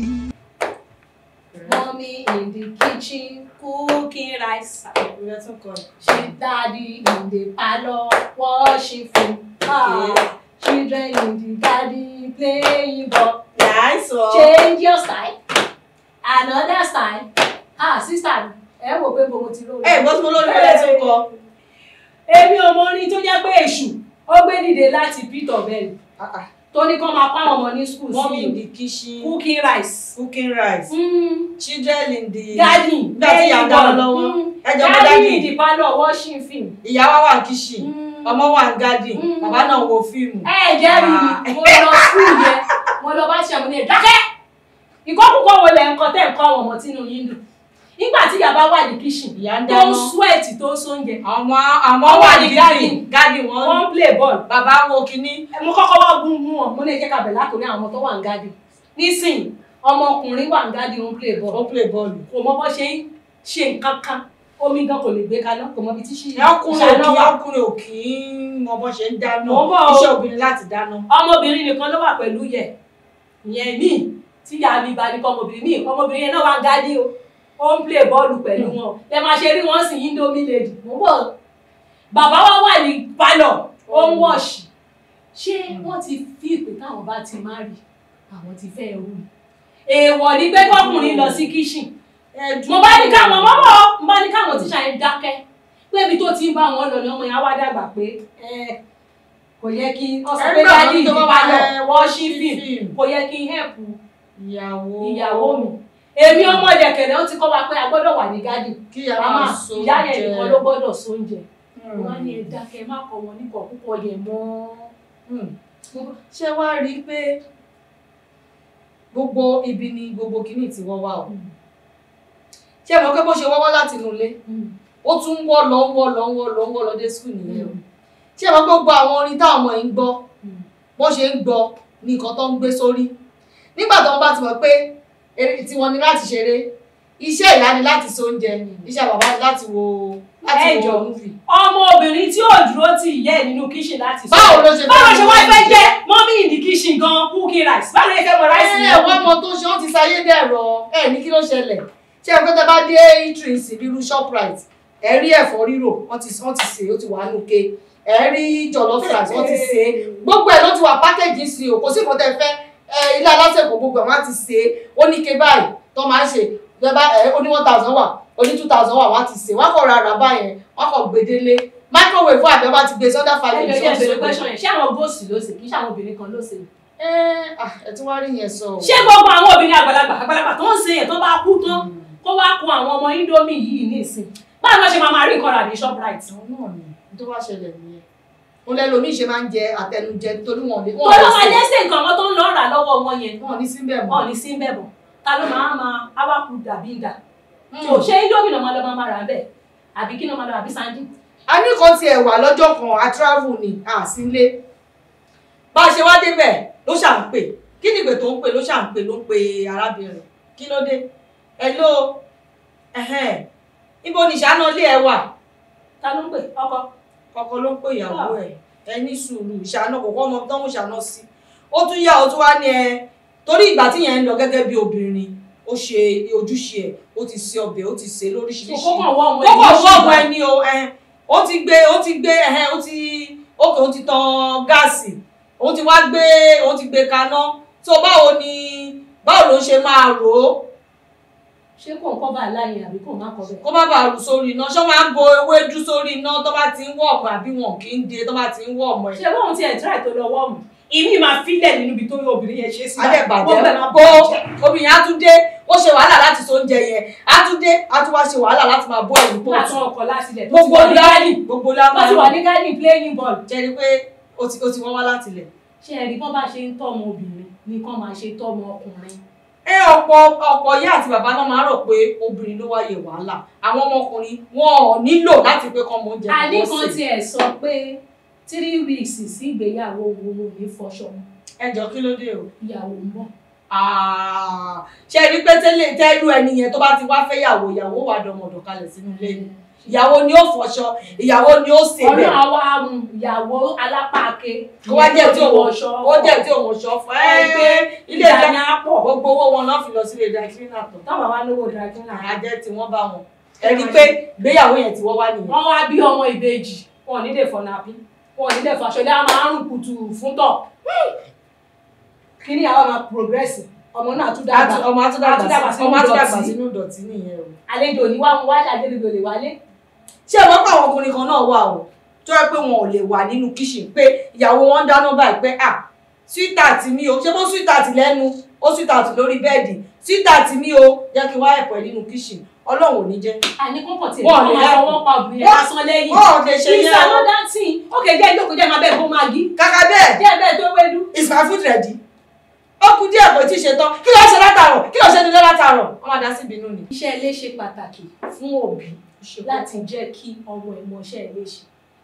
S3: Mommy in the kitchen cooking rice.
S2: ìrẹ́ tún kọ́ ẹ̀.
S3: She daddy in the parlour washing food. Ah, children in the garden playing ball.
S2: nice o.
S3: Change your style. Another style. Ah, sister mi, ẹ wò pé gbogbo ti lóore.
S2: ẹ gbọ́ tí mo lórí ìrẹ́ tún kọ́.
S3: èmi ò mọ orin tó jẹ́ pé èṣù ó gbé dìde láti peter bell tó ní kó máa pa àwọn ọmọ ní school
S2: mommy in
S3: sí
S2: the kitchen
S3: cooking rice
S2: cooking rice
S3: mm,
S2: children in the
S3: garden
S2: nígbà tí ìyá ń dáná lọ́wọ́ ẹ jọ mọ
S3: garden
S2: dádì
S3: in the parlour watching film.
S2: ìyá wa wà ní kitchen
S3: Mm.
S2: ọmọ wà ní garden
S3: Mm.
S2: bàbá náà wo fíìmù.
S3: ẹ jẹ́ mi
S2: Ah.
S3: mo lọ school yẹn mo lọ bá ṣe àmúlẹ̀ dákẹ́ ìkọ́kùkọ́ wo lẹ̀ ń kọ́ tẹ̀ ń kọ́ àwọn ọmọ tínú yín dùn nígbà tí ìyá bá wà ní kíṣìn
S2: ìyá ń
S3: tó
S2: dáná
S3: ń sweat tó ń sóúnjẹ
S2: àwọn àmọ́
S3: Wọ́n
S2: wà
S3: wà
S2: ní
S3: ní
S2: gádì
S3: garden.
S2: gádì wọn
S3: wọ́n ń play ball
S2: bàbá wo kinní
S3: mo kọ́kọ́ wá gún mú wọn mo ní jẹ́ ká bẹ̀ látòrí àwọn ọmọ tó wà ní gádì nísìnyí ọmọkùnrin wà ní gádì ó ń play ball
S2: ó play bọ́ọ̀lù
S3: kò mọ bó ṣe ń ṣe nǹkan kan omi gan kò lè gbé kaná kò mọ ibi tí ṣì
S2: ọkùnrin
S3: ìṣáná
S2: òkì
S3: wà.
S2: ọkùnrin òkì ń mọ bó ṣe ń dáná
S3: Mo ń bọ̀ o.
S2: iṣẹ́ obìnrin láti dáná
S3: ọmọbìnrin nìkan ló wà pẹ̀lú yẹ ìyẹn míì tí ìyá mi bá ní kọ́ ọmọbìnrin míì ọmọbìnrin yẹn náà wà ń gádì o ó ń play bọ́ọ̀lù pẹ̀lú wọn ẹ máa ṣe rí wọn sì indomie lady mo ń bọ̀ bàbá wa wà ní pálọ̀ ó ń wọ̀ṣì ṣé wọ́n ti fi ìpè táwọn bá ti má rí àwọn ti fẹ́ rú ni èèwọ̀ ni pé kọkùnrin lọ sí kíṣìn mo bá ní káwọn mọ́mọ́ mo bá ní káwọn tíṣà yẹn dákẹ́ pé ibi tó ti ń bá wọn lọ ni ọmọ yẹn á wá dàgbà pé ẹ kò yẹ kí ọ sọ pé
S2: Ẹgbẹ́ àwọn
S3: dájú
S2: tó bá
S3: ìdí
S2: wà
S3: bá lọ
S2: lẹ́
S3: wọ́n ṣí fíìmù
S2: fíìmù.
S3: kò yẹ kí n hẹ́pù
S2: ìyàwó
S3: ìyàwó mi èmi ọmọ ìdẹ̀kẹ̀rẹ̀ ó ti kọ́ wa pé a gbọ́dọ̀ wà ní gádì
S2: kí ìyá
S3: màmá
S2: máa so
S3: ìyá yẹn
S2: jẹ.
S3: nìkan ló gbọ́dọ̀ sóúnjẹ
S2: Hmm.
S3: wọ́n á ní ẹ dákẹ́ má kọ́ wọn níkọ̀ púpọ̀ yẹn mọ́
S2: Hmm. ṣé wàá rí i pé gbogbo ibi ni gbogbo kinní ti wọ́ wá o ṣé ẹ mọ̀ pé bó ṣe wọ́wọ́ láti inú ilé ó tún ń wọ́ lọ ń wọ́ lọ ń wọ́ lọ ń wọ́ lọ dé skul nìyẹn o ṣé ẹ mọ̀ pé gbogbo àwọn orin táwọn ọmọ yìí ń gbọ́ bó ṣe ń gbọ́ ní nǹkan tó ń gbé sórí nígbà tó ń bá ti mọ̀ pé eré tiwọn ni láti ṣeré iṣẹ́ ìyá ni láti so oúnjẹ iṣẹ́ bàbá ni láti wo láti
S3: Ẹ
S2: wo
S3: jọ̀ọ́.
S2: múfì.
S3: ọmọ obìnrin tí ò dúró tì ìyá ẹ̀ nínú kíṣìn láti sọ
S2: báwo ló ṣe
S3: báwo ṣe wá
S2: mọ
S3: fẹ́
S2: oúnjẹ?
S3: jẹ́ mọ́mí ìdí kíṣìn gan cooking rice báwo lè fẹ́ mọ rice
S2: ẹ
S3: yẹn
S2: wọ́n mọ tó ṣe wọ́n ti sayé dẹ̀rọ ẹ ní kí ló ṣẹlẹ̀ ṣé ẹ pé tẹ bá dé eateries bí irú shoprite ẹ rí ẹ̀fọ́ rírò wọ́n ti wọ́n ti sè é ó ti wà nù ké ẹ rí jollof rice wọ́n ti sè é gbogbo ẹ̀ ló ti wà pákéjì sí o kò sí nǹkan tẹ fẹ́ ẹ ilé alásèkò gbogbo ẹ̀ wọ́n á ti sè é ó ní ké báyìí tó máa ń ṣe ẹ bá ẹ ó ní one thousand wà ó ní two thousand wà wọ́n á ti sè é wọ́n á kọ̀ ra àrà báyẹn wọ́n á kọ̀ gbedele microwave fún àbẹ̀ wọ́n á ti gbé sọ́dá
S3: ẹ
S2: falẹ̀
S3: jọ̀ọ́ jẹ́ bèrè question yẹn ṣé àwọn góòsì ló ṣe kì í ṣe àwọn obìnrin kan ló ṣe
S2: ẹ ah, ẹ tún wá rí yẹn sọ o.
S3: ṣé gbogbo àwọn obìnrin àgbàlagbà àgbàlagbà tó ń ṣe yẹn tó bá kú tán kó wá kun àwọn ọmọ indomie yìí ní ìsìn báwo ló ṣe máa máa rí nǹkan rà ní shoprite
S2: àwọn náà ni tó bá ṣẹlẹ̀ nìyẹn mo lẹ́lòmíì ṣe máa ń jẹ àtẹnujẹ torí wọn ò lè
S3: tó
S2: wọn ò
S3: ló máa
S2: lè
S3: lẹ́sẹ̀ nǹkan wọn tó ń lọ rà lọ́wọ́ wọn yẹn
S2: wọn ò ní síbẹ̀
S3: wọn
S2: mọ́.
S3: ò ní sí ń bẹ̀ bọ̀ ta ló máa máa awáku dàbí ìdà
S2: Mm.
S3: tó ṣé indomie ló máa lọ máa máa rà bẹ́ẹ̀ àbí kí ló máa lọ àbí sandy
S2: a ní kan tiẹ̀ wà lọ́jọ́ kan a travel ni a sí ilé bá a ṣe wá débẹ̀ ló ṣà ń pè kí ni ìpè tó ń pè ló ṣà ń pè ló ń pe arábìnrin kí ló dé hello ẹ̀hẹ́n níbo ni ìṣáná ilé ẹ wà
S3: ta ló ń pè ọkọ
S2: kọkọ ló ń pè ìyàwó ẹ ẹ ní sùúrù ìṣáná kò kọ́ ọmọ tó ń ṣáná sí ó tún yá ó tún wá ní ẹ torí ìgbà tí yẹn ń lọ gẹ́gẹ́ bí obìnrin ó ṣe ojúṣe ẹ ó ti ṣe ọbẹ̀ ó ti ṣe lóríṣiríṣi
S3: kókó kan wọ ọmọ
S2: kókò
S3: ẹ̀yìn
S2: fọ́ọ̀mù ẹni o ẹ ó ti gbé ó ti gbé ẹhẹn ó ti ókè ó ti tan gáàsì ó ti wá gbé ó ti gbé kaná tó báwo ni báwo ló ń ṣe máa rò ó
S3: ṣé kò ń kọ́ bá láyé àbí kò má kọ́ bẹ́ẹ̀.
S2: kó má bàa rù sórí iná ṣé wọn á bo ewédú sórí iná tó bá ti ń wọ̀ ọ̀mọ̀ àbí wọn kì í de tó bá ti ń wọ̀ ọ̀mọ̀ ẹ̀.
S3: ṣé bóun ti ẹ̀ tíráì tó lọ wọ́ọ̀mù ìmí máa fílẹ̀ nínú ibi tó yọ obìnrin yẹn ṣe sí
S2: adẹ́bàjẹ́
S3: gbogbo ẹ̀ máa
S2: bó
S3: bàjẹ́.
S2: obìnrin á tún dé ó ṣe wàhálà láti so oúnjẹ yẹn á tún dé á tún wá ṣe wàhálà láti máa bó ẹ̀yìn pọ̀
S3: nígbà tí wọn kọ láti ilẹ̀ tó ti
S2: gbogbo
S3: wà ní
S2: lá
S3: gádì
S2: gbogbo lá
S3: tó ti wà ní gádì playing ball.
S2: jẹ́ ni pé ó ti ó ti wọ́n wá láti ilẹ̀.
S3: ṣé ẹ̀rí bọ́n bá ṣe ń tọ́mọ obìnrin ni kán máa ṣe tọ́mọ ọkùnrin.
S2: ẹ ọ̀pọ̀ ọ̀pọ̀ ìyá àti bàbá náà máa ń rò pé obìnrin ló wáyé wàhálà àwọn ọmọkùnrin wọn ò nílò láti pé kọ́ mọ oúnjẹ
S3: àní
S2: kí wọ́n
S3: kan
S2: sè.
S3: tiẹ̀ sọ pé three weeks sí ìgbéyàwó wo ló ní fọṣọ
S2: ẹ jọ kí ló dé o.
S3: ìyàwó ń bọ̀.
S2: Ah, ṣe rí pé tẹ́lẹ̀ tẹ́lú ẹni yẹn tó bá ti wá fẹ́ yàwó ìyàwó wà dọmọdọ̀ kalẹ̀ sínú ilé ni ìyàwó ni ó fọṣọ ìyàwó ni ó sè
S3: ọ̀nà
S2: bẹ̀
S3: àwa um, ìyàwó alápàáké
S2: kó wá jẹ́ tí òun
S3: wọṣọ
S2: ó jẹ́ tí òun ṣọ fún ẹ pé ilé
S3: ìjà
S2: ìjà
S3: ni á pọ̀
S2: gbogbo owó wọn náà fi lọ sílé ìjà cleaner tó
S3: táwọn wá lówó drakina
S2: àjẹ tí wọ́n bá wọn ẹ rí pé ìgbéyàwó yẹn ti wọ́ wá nìyẹn.
S3: wọ́n wá bí ọmọ ìbejì wọn ò ní lè fọ̀nà bí wọn ò ní lè fàṣọlẹ́ a máa ń rùn kùtù fún tọ̀ kí ni àwọn máa progress ọmọ náà tún dàgbà
S2: Àti- ọmọ atúndàgbà
S3: Atúndàgbà
S2: sí-
S3: sínú
S2: ọmọ atúndàgbà
S3: ìdọ̀tí.
S2: sínú ìdọ̀tí nìyẹn o.
S3: àlejò ní wá mú wá ṣàgbélégbè lè wálé
S2: ṣé ẹ mọ̀ pé àwọn ọkùnrin kan náà wà o tó yẹ pé wọn ò lè wà nínú kíṣìn pé ìyàwó wọn ń dáná báyìí pé ah sweetheart mi o ṣé bó sweetheart lẹ́nu ó sweetheart lórí bẹ́ẹ̀dì sweetheart mi o jẹ́ kí n wá ẹ̀pọ̀ ẹ̀ nínú kíṣìn ọlọ́run ò ní jẹ́.
S3: àní kọ́kọ́ tí
S2: Wọ́n
S3: wọ́n
S2: lè
S3: máa
S2: help.
S3: fọwọ́ pa obìnrin
S2: Wọ́n-
S3: lásán lẹ́yìn
S2: wọn ò lè ṣe
S3: it's
S2: yẹn o
S3: another thing ok jẹ́ ìjókòó jẹ́ máa bẹ́ẹ̀ bó máa gí
S2: kàkà bẹ́ẹ̀
S3: jẹ́ bẹ́ẹ̀ tó wédú
S2: is my food ready ó kú díẹ̀ kò tí ì ṣe tán kí ló ṣe látàárọ̀ kí ló ṣe nílé látàárọ̀ wọ́n máa dá sí ìbínú ni.
S3: iṣẹ́ ilé ṣe pàtàkì fún òbí láti jẹ́ kí ọmọ ẹ̀ mọṣẹ́ ilé ṣe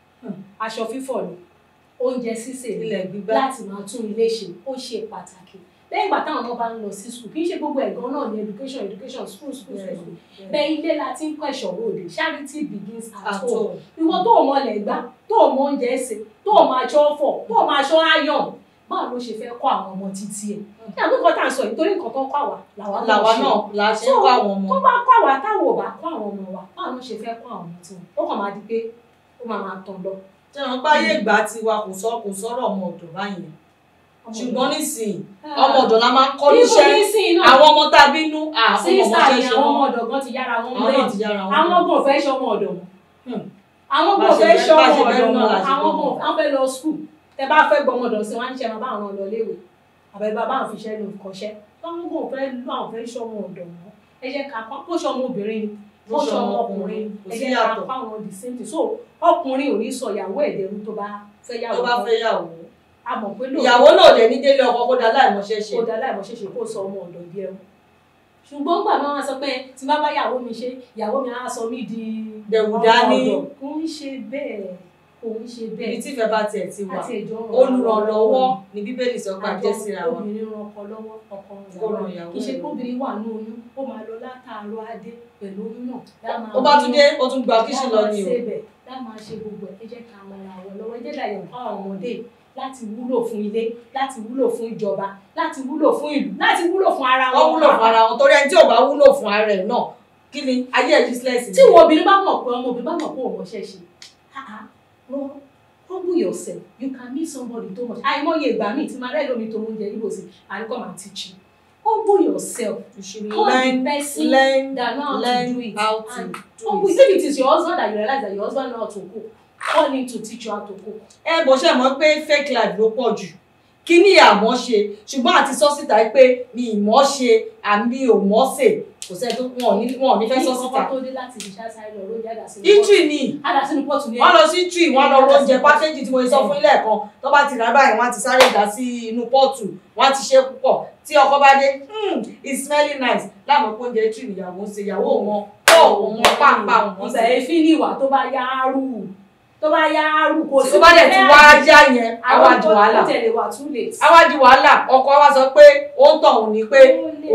S3: aṣọ fífọ̀ ni oúnjẹ sísè ni
S2: ilẹ̀ gbígbá
S3: láti máa tún ilé ṣe ó ṣe pàtàkì lẹ́yìn ìgbà táwọn ọmọ bá ń lọ sí skul kì í ṣe gbogbo ẹ̀gán náà ní education education school school school school bẹ́ẹ̀ ilé la ti ń kọ́ ìṣòro òde charity begins at home ìwọ tó o mọ ilẹ̀ gbá tó o mọ oúnjẹ ṣe tó o máa aṣọ fọ̀ tó o máa aṣọ ayọ̀n báwo ló ṣe fẹ́ kọ́ àwọn ọmọ títí ẹ̀ ní àgbékọ́ tá à ń sọ yìí torí nǹkan tó kọ́ àwa làwa náà
S2: làwa
S3: ṣe.
S2: náà la ṣe ń kọ́ àwọn ọmọ.
S3: tó bá kọ́ àwa táwọn ò bá kọ́ àwọn ọmọ wa báwo ló ṣe fẹ́ kọ́ àwọn ọmọ tiwọn ó kàn máa di pé ó máa máa tàn lọ.
S2: tí wọn bá yé ìgbà tiwa kò sọ kò sọ̀rọ̀ ọmọ ọ̀dọ̀ báyìí ṣùgbọ́n nísìnyí ọmọ ọ̀dọ̀ la máa ń kọ́ níṣẹ́
S3: níṣẹ́
S2: àwọn ọmọ tá a bínú àwọn ọmọ
S3: sísá
S2: ọmọ
S3: ni
S2: ṣe ṣe
S3: àwọn ọmọ
S2: wọn
S3: ọ̀dọ̀ gan ti yára wọn
S2: àwọn náà
S3: brain
S2: ti yára wọn.
S3: àwọn gan ò fẹ́ ṣe ọmọ ọ̀dọ̀ wọn
S2: Hmm.
S3: àwọn
S2: Bá
S3: gan ò
S2: ṣe
S3: fẹ́
S2: fẹ́-
S3: ṣe
S2: bá
S3: ọmọ
S2: ṣe fẹ́
S3: ọ̀dọ̀
S2: náà la
S3: wọn
S2: ṣe
S3: àwọn
S2: fẹ́
S3: gan wọn fẹ́ lọ skul tẹ bá fẹ́ gbọmọ ọ̀dọ̀ sí wọn á ní ṣe máa bá àwọn lọ léwe àbẹ bàbá àwọn fiṣẹ́ ló kọ́ṣẹ́ àwọn gan ò fẹ́ lọ àwọn fẹ́ ṣe ọmọ ọ̀dọ̀ wọn ẹ jẹ́ ká kó ṣe ọmọ obìnrin ni
S2: Bó
S3: ó
S2: ṣe
S3: ṣe
S2: ọmọ
S3: ọmọ
S2: ọkùnrin,
S3: ọkùnrin
S2: kò
S3: ẹ
S2: sí
S3: jẹ́ ká
S2: yàtọ̀.
S3: pa àwọn the same thing so ọkùnrin ò ní sọ ìyàwó ẹ̀ dẹrú tó bá fẹ́ yàwó
S2: tó bá fẹ́ yàwó
S3: a mọ̀ pé
S2: ìyàwó náà lè ní délé ọkọ kó dá láìmọṣẹ́ ṣe
S3: kó dá láìmọ̀ ṣeṣe kó sọ ọmọ ọ̀dọ̀ di ẹrú ṣùgbọ́n gbà máa sọ pé tí bá bá yàwó mi ṣe ìyàwó mi á sọ mí di
S2: Dẹ̀wù
S3: ọmọ
S2: dání.
S3: ọ̀dọ̀. kò ń ṣe bẹ́ẹ̀ kò ń ṣe
S2: ibi
S3: bẹ́ẹ̀
S2: tí ìfẹ́ bá tiẹ̀ ti wà
S3: àti ìjọ
S2: olùrànlọ́wọ́ ni bíbélì sọ pé a jẹ́ síra wa
S3: obìnrin ran ọkọ lọ́wọ́ ọkọ
S2: Kó
S3: ran
S2: ran
S3: ìyàwó
S2: ìyàwó
S3: kì í ṣe
S2: ẹ̀
S3: pé obìnrin wà ní oyún ó máa lọ látàárọ̀ adé pẹ̀lú oyún náà lá máa
S2: ó bá tún
S3: bínú,
S2: dé ó tún gba kíṣì lọ
S3: lá máa
S2: ni o
S3: ṣebẹ̀, lá máa ṣe gbogbo ẹ̀ ẹ jẹ́ ká mọ ara wọn lọ́wọ́ ẹ jẹ́ dàyẹ̀ fún àwọn ọmọdé láti wúlò fún ilé láti wúlò fún ìjọba láti wúlò fún ìlú láti wúlò fún ara wọn
S2: wọ́n wúlò fún ara wọn torí ẹni tí ò bá wúlò fún ara ẹ̀ náà kí ni ayé ẹ̀ useless ni.
S3: tí ìwọ obìnrin bá mọ̀ pé ọmọ obìnrin bá mọ̀ pé òun ọṣẹ́ ṣe ah ah, well, humble yourself you can meet somebody too much àìmọye ìgbà míì tí máa rẹ́ lómi tó oúnjẹ níbo sí àríkọ́ máa teach you humble yourself
S2: you should
S3: call the
S2: learn
S3: person
S2: learn
S3: that know how
S2: learn
S3: to do it
S2: how to
S3: and
S2: do
S3: humble
S2: it.
S3: if it is your husband that you realize that your husband know how to cook call him to teach you how to cook
S2: ẹ bó ṣe mọ̀ pé fake life ló pọ̀ jù kí ni àmọ́ ṣe ṣùgbọ́n àti sọ síta pé mi ìmọ̀ ṣe àmì ò mọ̀ ṣe kò sẹ́ni tó wọn ò ní wọn ò ní fẹ́ sọ
S3: ní
S2: síta.
S3: kọ́kọ́ tó dé láti ibi iṣẹ́ sáré lọ lóúnjẹ àdásínú
S2: itri ni
S3: àdásínú pọ́ọ̀tù ní
S2: wọ́n lọ sí itri wọ́n lọ oúnjẹ pákéjì tí mo sọ fún ilé ẹ̀kan tó bá ti rà báyìí wọ́n á ti sáré dà sí inú pọ́ọ̀tù wọ́n á ti ṣe púpọ̀ tí ọkọ bá dé "Hmm, it's smelling nice láàmú pé oúnjẹ itri nìyàwó ń ṣe ìyàwó wọn pọ̀ wọn pàápàá wọn
S3: ìgbà èéfín ní ìwà tó bá yá rú tó bá yá rú kò
S2: tó bá dẹ̀ ti wá já yẹn àwa di wàhálà
S3: ó tẹ̀lé wà too late.
S2: àwa di wàhálà ọkọ wa sọ pé ó ń tọ̀hún ni pé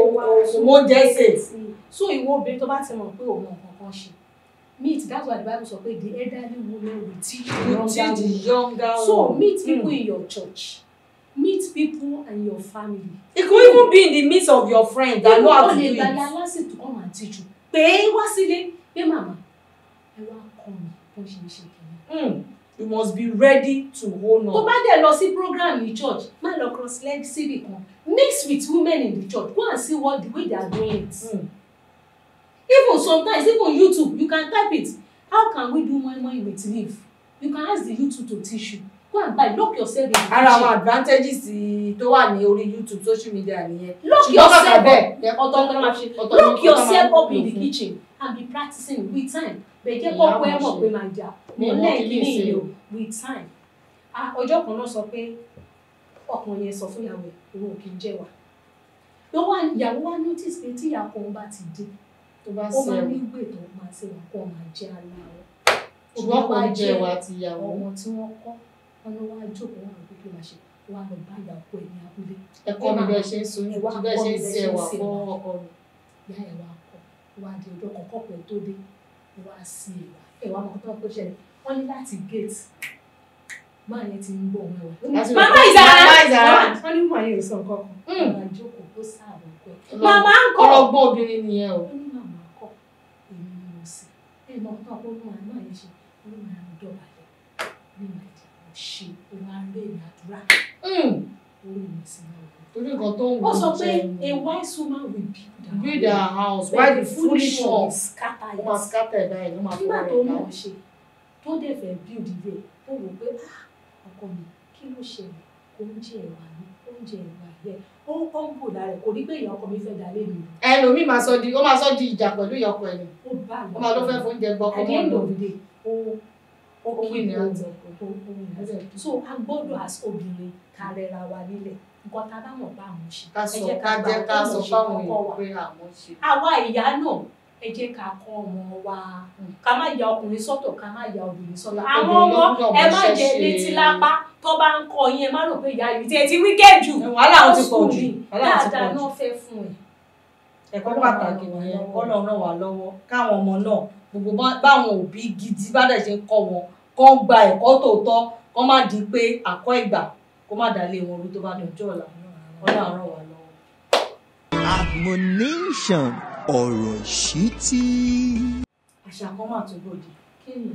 S2: òun oúnjẹ sè
S3: so ìwọ obìnrin tó bá ti mọ̀ pé òun nǹkan kan ṣe meet that's why the bible sọ pé the elderly woman will teach the
S2: you
S3: younger
S2: teach the
S3: woman
S2: younger
S3: so
S2: one.
S3: meet people
S2: Mm.
S3: in your church meet people and your family.
S2: it could even be in the midst of your friends that know how to do
S3: lè
S2: it.
S3: gbalẹ̀ aláṣẹ to come and teach you pé wá sílé pé màmá ẹ wá kọ́ mi bó ṣe ń ṣe kìíní.
S2: Mm. you must be ready to hold
S3: tó
S2: on.
S3: bá dẹ̀ lọ sí program ní church má lọ cross leg síbì kan mix with women in the church go and see what the way they are doing it.
S2: Mm.
S3: even sometimes even youtube you can type it how can we do moi moi with leaf you can ask the youtube to teach you go and buy lock yourself in the kitchen
S2: ara àwọn advantages tó wà ní orí youtube social media nìyẹn.
S3: lock
S2: ṣùgbọ́n kàkà
S3: yourself
S2: bẹ́ẹ̀,
S3: up ọ̀tọ̀ ọ̀tọ̀ máa ṣe
S2: ọ̀tọ̀ ni
S3: lock
S2: nǹkan tá
S3: yourself
S2: máa ń
S3: up in the
S2: lò fún.
S3: kitchen and be practicing with time bẹ́ẹ̀ jẹ́
S2: Ìyá
S3: kọ́kọ́ ẹ
S2: máa
S3: mọ̀
S2: ṣe.
S3: pé máa jà
S2: Mi
S3: mo
S2: ò mọ̀
S3: lẹ́yìn
S2: kí
S3: kí
S2: ní
S3: ní
S2: ṣe
S3: ìlò
S2: o.
S3: with time Ah, ọjọ́ kan náà sọ pé ọkùnrin yẹn sọ fún ìyàwó ẹ̀ òun ò kì í jẹ́ wa ló wá ìyàwó wa notice pé tí ìyá kan bá ti dé
S2: tó bá
S3: ó máa
S2: sẹ́wọ̀n.
S3: ní ìwé tó máa ṣe wọn kó máa jẹ́ aláwọ̀
S2: ṣùgbọ́n kò ń jẹ ìwà ti ìyàwó.
S3: ọmọ tí wọ́n kọ́ wọn ló wá jókòó wọn àgbẹ̀ kí ló máa ṣe wọn á lọ bá ìyàwó ẹ̀ ní abúlé
S2: ẹ̀kọ́ mi bẹ́ẹ̀ ṣe ń so
S3: Ẹ wá
S2: bẹ́ẹ̀
S3: kọ́
S2: ṣe
S3: mi
S2: ń
S3: bẹ́ẹ̀
S2: ṣe
S3: ṣe ń
S2: ẹ̀wà
S3: ṣe
S2: fún
S3: ẹ̀wà.
S2: ọkọ mi.
S3: ìyá ẹ̀ wá kọ́ wá di ọjọ́ kan kọ́pẹ́ tó dé wá sí ẹ̀wà ẹ̀wà mọ̀ tó tó ṣẹlẹ̀ wọ́n ní láti gate máa yẹn ti ń gbọ́ ọmọ ẹ̀wà.
S2: Láti
S3: màmá
S2: rò pé
S3: ìzàrà
S2: màmá ìzàrà.
S3: wọ́n ní màá yẹn sọ nǹkan kan
S2: Mm.
S3: wọ́n máa jókòó ó sáàbọ̀ pẹ́ màmá ń kọ́
S2: ọlọ́gbọ́n obìnrin nìyẹn o.
S3: ó ní màmá kọ́ èmi ni mo sì ẹ̀ mọ̀ tó kó mú àná yẹn ṣe ó ní màá ń dọ̀bálẹ̀ ní màá jẹ́ mo ṣe ó wá rẹ̀ ní àdúrà
S2: Mm.
S3: ó rí mi sí náà
S2: torí nǹkan tó ń
S3: ó
S2: wù
S3: sọ
S2: ú
S3: pé
S2: jẹ
S3: a wise woman will build her
S2: build
S3: home.
S2: her house
S3: But
S2: while
S3: the
S2: the foolish one
S3: will scatter
S2: ó máa
S3: it.
S2: scatter ẹ̀ báyìí ló máa
S3: nígbà
S2: fọwọ́
S3: tó
S2: rẹ̀
S3: mọ̀
S2: dá.
S3: ọ́ ṣe tó dẹ̀ fẹ́ build ilé ó wò pé "Ah, ọkọ mi kí ló ṣẹlẹ̀ oúnjẹ ẹ̀wà ni oúnjẹ ẹ̀wà yẹ ó ó ń bò lára ẹ̀ kò rí pé ìyá ọkọ mi fẹ́ dalé mi
S2: ẹlòmíì máa sọ di ó máa sọ di ìjà pẹ̀lú ìyọkọ ẹ̀ ni
S3: ó bá
S2: ó máa ló fẹ́ fóúnjẹ gbọ́ ọkọ
S3: at the
S2: mọ́
S3: end
S2: lọ.
S3: of the day ó ó
S2: Ó
S3: kí
S2: win
S3: ni
S2: ní
S3: ó
S2: àti ọkọ.
S3: ohun ìrẹsẹ̀ so a gbọ́dọ̀ as obìnrin ká rẹra wa nílẹ̀ nǹkan tá a bá mọ̀ bá àwọn ṣe
S2: ká
S3: ẹ
S2: sọ
S3: jẹ́
S2: ká
S3: gbà
S2: jẹ́ ká
S3: pé
S2: sọ
S3: mo ṣe
S2: fáwọn
S3: kọ́kọ́ wa
S2: èèyàn pé àwọn ṣe.
S3: àwa ìyá náà ẹ jẹ́ ká kọ́ ọmọ wa ká má ya ọkùnrin sọ́tọ̀ ká má ya obìnrin sọ́tọ̀ àwọn
S2: Obìnrin
S3: ọmọ
S2: ló gbọ́dọ̀
S3: ẹ má
S2: mọṣẹ́
S3: jẹ
S2: ṣe.
S3: létí lápá tó bá ń kọ yín ẹ má rò pé ìyá yìí tí ẹ ti wíkẹ́ jù
S2: wàhálà wọn ti pọ̀
S3: School
S2: jù
S3: ni,
S2: wàhálà wọn ti
S3: dáadáa
S2: pọ̀ jù.
S3: náà fẹ́ fún ẹ
S2: ẹ̀kọ́
S3: Ọlọ́run
S2: pàtàkì
S3: ràn wá
S2: nìyẹn
S3: lọ́wọ́.
S2: kọ́lọ̀ ràn wá lọ́wọ́ káwọn ọmọ náà gbogbo bá- báwọn òbí gidi bá dẹ̀ ṣe ń kọ́ wọn kọ́ gba ẹ̀kọ́ tòótọ́ kọ́ má di pé àkọ́ ìgbà kó má dálé wọn rú tó bá dọjọ́ ọ̀la Ọlọ́run ràn wá lọ́wọ́.
S1: Admonition ọ̀rọ̀ ìṣítí.
S2: àṣà kan máa tó gbòdì
S3: kí ni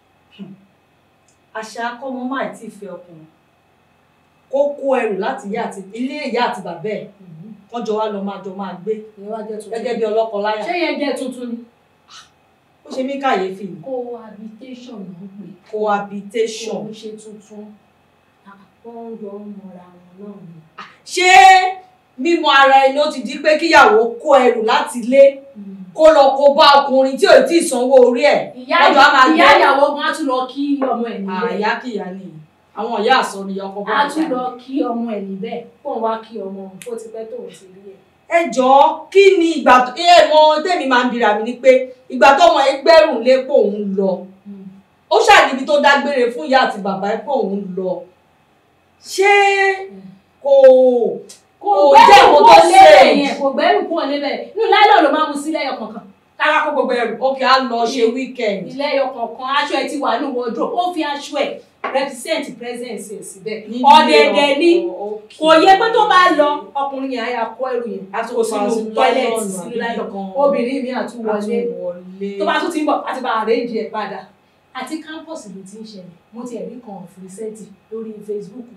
S2: àṣà akọ́mọ máa tí ì fẹ́ ọkùnrin kó kó ẹrù láti ìyá àti ilé ìyá àti bàbá ẹ̀ kán jọ wá lọ máa jọ máa gbé
S3: ìyẹn wá jẹ́ tuntun
S2: gẹ́gẹ́ bí ọlọ́kọ láyà
S3: ṣé yẹn jẹ́ tuntun ni
S2: ó ṣe mí kàyéfì ní
S3: cohabitation ló ń pè
S2: cohabitation
S3: kò ń ṣe tuntun wọ́n ń yọ ọmọra wọn náà ni.
S2: ṣé mímọ ara ẹni ó ti di pé kíyàwó kó ẹrù láti ilé kó lọ kó bá ọkùnrin tí ò tí ì sanwó orí ẹ̀
S3: ìyá
S2: Ọjọ́ á máa
S3: ìyá
S2: gbé.
S3: ìyàwó gan á tún lọ kí ọmọ ẹ̀ níbẹ̀
S2: àyà kìyà ni àwọn ìyá àsọ ni ọkọ bá
S3: á
S2: ń
S3: tún
S2: jà.
S3: lọ kí ọmọ ẹ̀ níbẹ̀ kó ń wá kí ọmọ òun tó ti pẹ́ tóun ti rí ẹ̀.
S2: ẹ jọ̀ọ́ kí ni ìgbà tó ẹ mọ tèmi máa ń bira mi ni pé ìgbà tọmọ ẹ gbẹrùn lé pé òun lọ ó ṣàníbi tó dágbére fún ìyá àti bàbá ẹ pé òun lọ ṣé kò
S3: kò
S2: Kò
S3: gbẹ́rù
S2: jẹ́
S3: kúrò
S2: nǹkan tó
S3: lébẹ̀
S2: ṣe.
S3: yẹn kò gbẹ́rù kúrò lébẹ̀ inú láìlọ́ ló máa mú sí lẹ́yọ kọ̀ọ̀kan kára kó gbogbo ẹrù
S2: ókè á lọ ṣe weekend
S3: ìlẹ́yọ kọ̀ọ̀kan aṣọ ẹ ti wà ní wardrobe ó fi aṣọ ẹ̀ represent presence ẹ̀ síbẹ̀
S2: Nílé
S3: ọ̀dẹ̀dẹ̀ ní
S2: ọkọ, okay.
S3: kò yẹ pé tó bá lọ ọkùnrin yẹn á yà kó ẹrù yẹn
S2: á tún
S3: kó
S2: fa
S3: sínú
S2: sínú
S3: toilet
S2: nylon
S3: sínú
S2: àbí
S3: láìlọ́
S2: nǹkan.
S3: obìnrin mi
S2: á
S3: àtúwọlé
S2: tún wọlé.
S3: tó bá tún ti ń bọ̀ àti bá àrẹ́jì ẹ̀ padà àti campus ló ti ń ṣẹlẹ̀ mo ti ẹ̀rí kan ọ̀fìrìsẹ́ǹtì lórí Facebook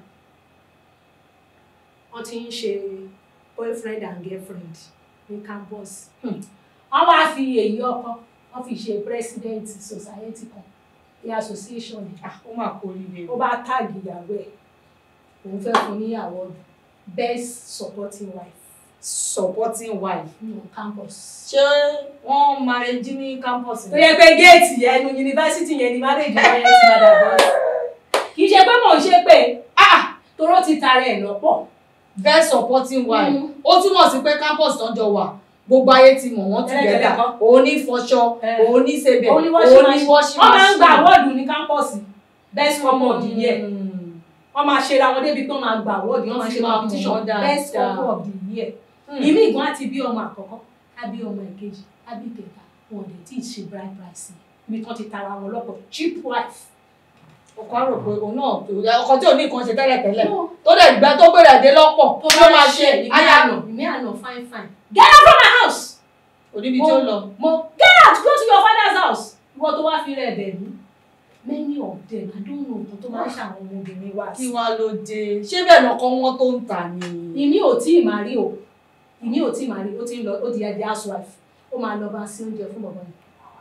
S3: wọ́n ti ń ṣe boyfriend and girlfriend ní campus
S2: Hmm.
S3: wọ́n wá fi èyí ọkọ wọ́n fi ṣe president society kan ní association ni
S2: Ah, ó máa kó líle
S3: ó bá táàgì ìyàwó ẹ̀ òun fẹ́ fún ní award best supporting wife
S2: supporting wife.
S3: nínú campus.
S2: ṣé wọ́n máa rẹ jí ní campus
S3: tó yẹ pé géètì ẹnu yunifásitì yẹn ni marriage yẹn ti máa dàgbà kì í ṣe pé mò ń ṣe pé ah toró ti tara ẹ̀ lọ́pọ̀
S2: best supporting wife
S3: Mm.
S2: ó túmọ̀ sí pé campus tó ń jọ wà gbogbo ayé ti mọ̀ wọ́n
S3: Tẹ́lẹ̀tẹ́lẹ̀
S2: together
S3: kọ́.
S2: òun ní fọṣọ
S3: Eh.
S2: òun ní sebẹ̀
S3: òun ni wọ́n
S2: òun
S3: ṣe
S2: ní
S3: máa
S2: washing
S3: wọ́n máa ń gba
S2: machine.
S3: awọ́ọ̀dù ní kámpọ̀sì best couple of the year
S2: Mm.
S3: wọ́n máa ṣe ra wọn débi pé wọ́n máa gba awọ́ọ̀dù wọ́n máa ṣe
S2: Wọ́n máa mọ̀
S3: competition
S2: wọ́n dáadáa.
S3: best couple of the year
S2: Mm.
S3: ìmí ìgbọ́n àti bí ọmọ àkọ́kọ́ á bí ọmọ ìkejì á bí kẹta wọn ò dẹ̀ tí ì ṣe bride price ibi tán ti tara wọn lọ́pọ̀ cheap wife.
S2: ọkọ á rò pé òun náà tó ọkọ tí ò ní nǹkan ṣe tẹ́lẹ̀ tẹ́lẹ̀
S3: No,
S2: tó dẹ̀ gbẹ tó gbèrè dé lọ́pọ̀
S3: tó
S2: ló máa ṣe
S3: ìmí
S2: aya
S3: àná ìmí àná fine fine get out from my house.
S2: oníbi tí ó lọ.
S3: mo get out go to your father's house ìwọ tó wá fi rẹ̀ bẹ̀ mí many of them i don't know nǹkan tó máa ń ṣàwọn ọmọbìnrin wa
S2: kí
S3: sí.
S2: wá ló dé ṣé bẹ́ẹ̀ lọkọ wọn tó ń tà ni.
S3: ìmí ò tí ì máa rí o ìmí ò tí ì máa rí o ti ń lọ ó ti yẹ di housewife ó máa lọ bá sí oúnjẹ fún bọ̀bọ̀ yẹn